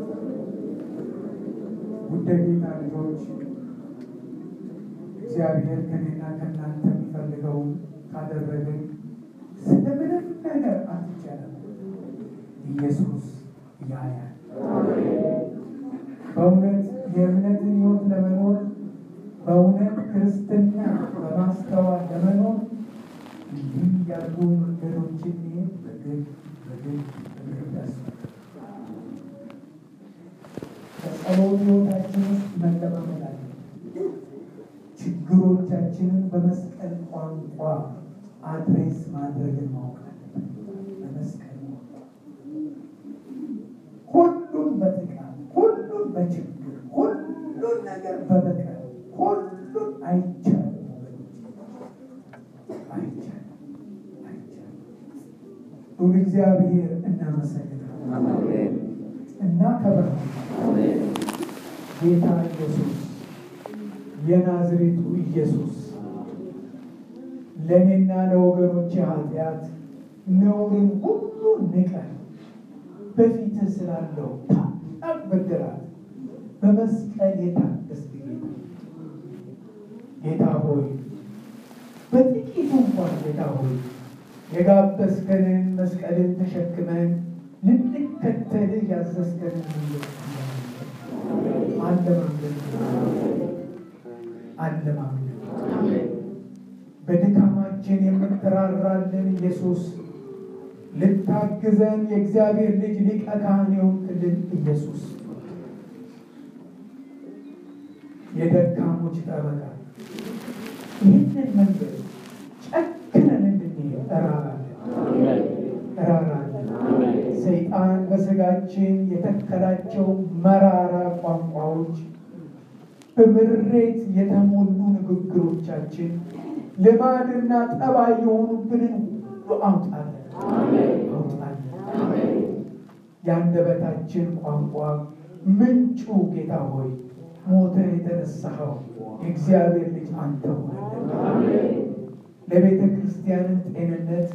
ውድ ጌታ ልጆች እግዚአብሔር ከኔና ከእናንተ የሚፈልገውን ካደረግን ስለምንም ነገር አትጨነቁ። ኢየሱስ ያያል። በእውነት የእምነትን ሕይወት ለመኖር በእውነት ክርስትና በማስተዋል ለመኖር እንዲህ ያሉ መንገዶችን መሄድ በግድ በግድ በግድ ያስፈልጋል። በጸሎት ሕይወታችን ውስጥ መለማመድ አለ። ችግሮቻችንን በመስቀል ቋንቋ አድሬስ ማድረግን ማወቅ አለብን። በመስቀል ቋንቋ ሁሉም በጥቃት ሁሉም በችግር ሁሉን ነገር በበቀል ሁሉም አይቻልም ወገኖች፣ አይቻልም አይቻልም። ሁሉ እግዚአብሔር እናመሰግናለን እና ከበረሃ ጌታ ኢየሱስ የናዝሬቱ ኢየሱስ ለእኔና ለወገኖች ኃጢአት ነውርን ሁሉ ንቀን በፊትህ ስላለው ታላቅ ብድራት በመስቀል የታገስክ ጌታ ጌታ ሆይ በጥቂቱ እንኳን ጌታ ሆይ የጋበዝከንን መስቀልን ተሸክመን ልንከተልህ ያዘዝከንን መንገድ አለማምለክ አለማምለክ በድካማችን የምትራራልን ኢየሱስ ልታግዘን የእግዚአብሔር ልጅ ሊቀ ካህን የሆንክልን ኢየሱስ የደካሞች ጠበቃ ይህንን መንገድ ጨክነን እንድንሄድ እራራለን እራራለን። ሰይጣን በስጋችን የተከላቸው መራራ ቋንቋዎች፣ በምሬት የተሞሉ ንግግሮቻችን፣ ልማድና ጠባይ የሆኑብንን ሁሉ አውጣለን አውጣለን። የአንደበታችን ቋንቋ ምንጩ ጌታ ሆይ ሞተ የተነሳኸው የእግዚአብሔር ልጅ አንተ ሆነልን። ለቤተ ክርስቲያንን ጤንነት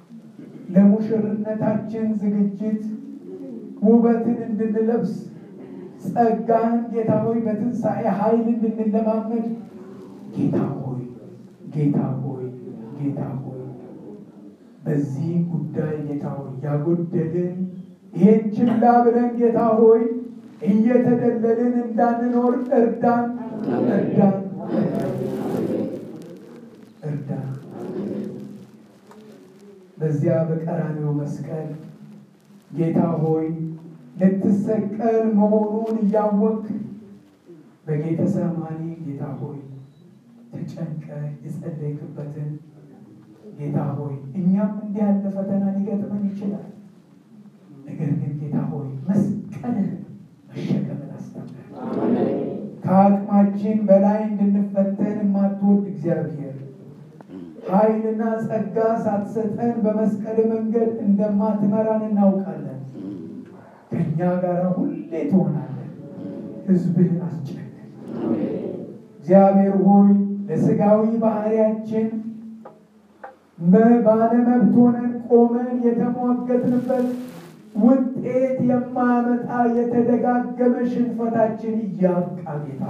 ለሙሽርነታችን ዝግጅት ውበትን እንድንለብስ ጸጋህን ጌታ ሆይ በትንሣኤ ኃይል እንድንለማመድ ጌታ ሆይ ጌታ ሆይ ጌታ ሆይ በዚህ ጉዳይ ጌታ ሆይ ያጎደልን ይሄን ችላ ብለን ጌታ ሆይ እየተደለልን እንዳንኖር እርዳን እርዳን እርዳን። በዚያ በቀራንዮ መስቀል ጌታ ሆይ ልትሰቀል መሆኑን እያወቅ በጌተሰማኒ ጌታ ሆይ ተጨንቀ የጸለይክበትን ጌታ ሆይ እኛም እንዲህ ያለ ፈተና ሊገጥመን ይችላል። ነገር ግን ጌታ ሆይ መስቀልን መሸከምን አስተምረን። ከአቅማችን በላይ እንድንፈተን የማትወድ እግዚአብሔር ኃይልና ጸጋ ሳትሰጠን በመስቀል መንገድ እንደማትመራን እናውቃለን። ከእኛ ጋር ሁሌ ትሆናለን። ሕዝብህን አስጨንቅ። እግዚአብሔር ሆይ ለሥጋዊ ባህሪያችን ባለመብት ሆነን ቆመን የተሟገትንበት ውጤት የማያመጣ የተደጋገመ ሽንፈታችን እያብቃ ጌታ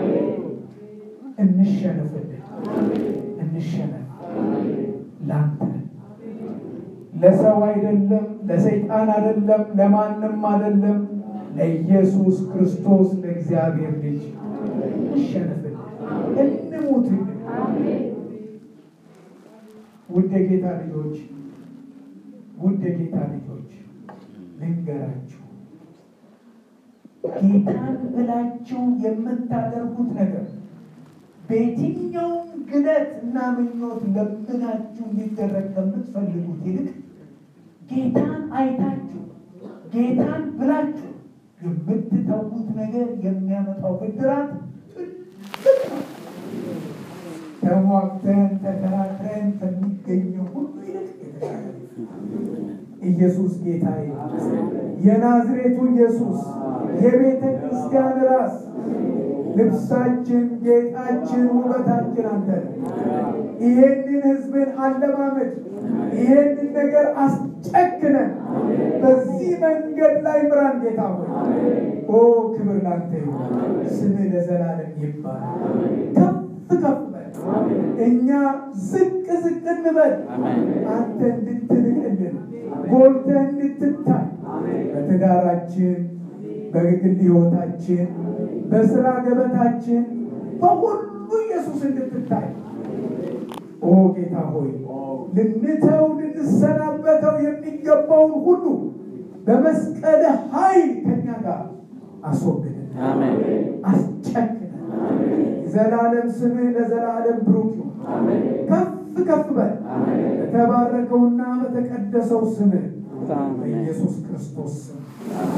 እንሸነፍልን፣ እንሸነፍ ላንተ ለሰው አይደለም፣ ለሰይጣን አይደለም፣ ለማንም አይደለም፣ ለኢየሱስ ክርስቶስ ለእግዚአብሔር ልጅ እንሸነፍልን፣ እንሙትልን። ውድ የጌታ ልጆች ውድ የጌታ ልጆች ልንገራችሁ፣ ጌታን ብላችሁ የምታደርጉት ነገር በየትኛውም ግለት እና ምኞት ለምናችሁ እንዲደረግ ከምትፈልጉት ይልቅ ጌታን አይታችሁ ጌታን ብላችሁ የምትተዉት ነገር የሚያመጣው ብድራት ትልቅ ነው። ተሟግተን ተከራክረን ከሚገኘው ሁሉ ይልቅ የተሻለ ኢየሱስ ጌታዬ፣ የናዝሬቱ ኢየሱስ የቤተ ክርስቲያን ራስ፣ ልብሳችን፣ ጌጣችን፣ ውበታችን አንተ ነህ። ይሄንን ሕዝብን አለማመድ ይሄንን ነገር አስጨክነን በዚህ መንገድ ላይ ምራን ጌታ ሆይ። ኦ ክብር ላንተ ይሁን፣ ስምህ ለዘላለም ይባላል። ከፍ ከፍ በል፣ እኛ ዝቅ ዝቅ እንበል፣ አንተ እንድትልቅልን ጎልተህ እንድትታይ በትዳራችን፣ በግል ሕይወታችን፣ በስራ ገበታችን በሁሉ ኢየሱስ እንድትታይ ኦ ጌታ ሆይ ልንተው ልንሰናበተው የሚገባውን ሁሉ በመስቀል ኃይል ከኛ ጋር አስወግደን አስጨክነን ዘላለም ስምህ ለዘላለም ብሩክ ይሁን። ከፍ ከፍ በል በተባረከውና በተቀደሰው ስምህ በኢየሱስ ክርስቶስ ስም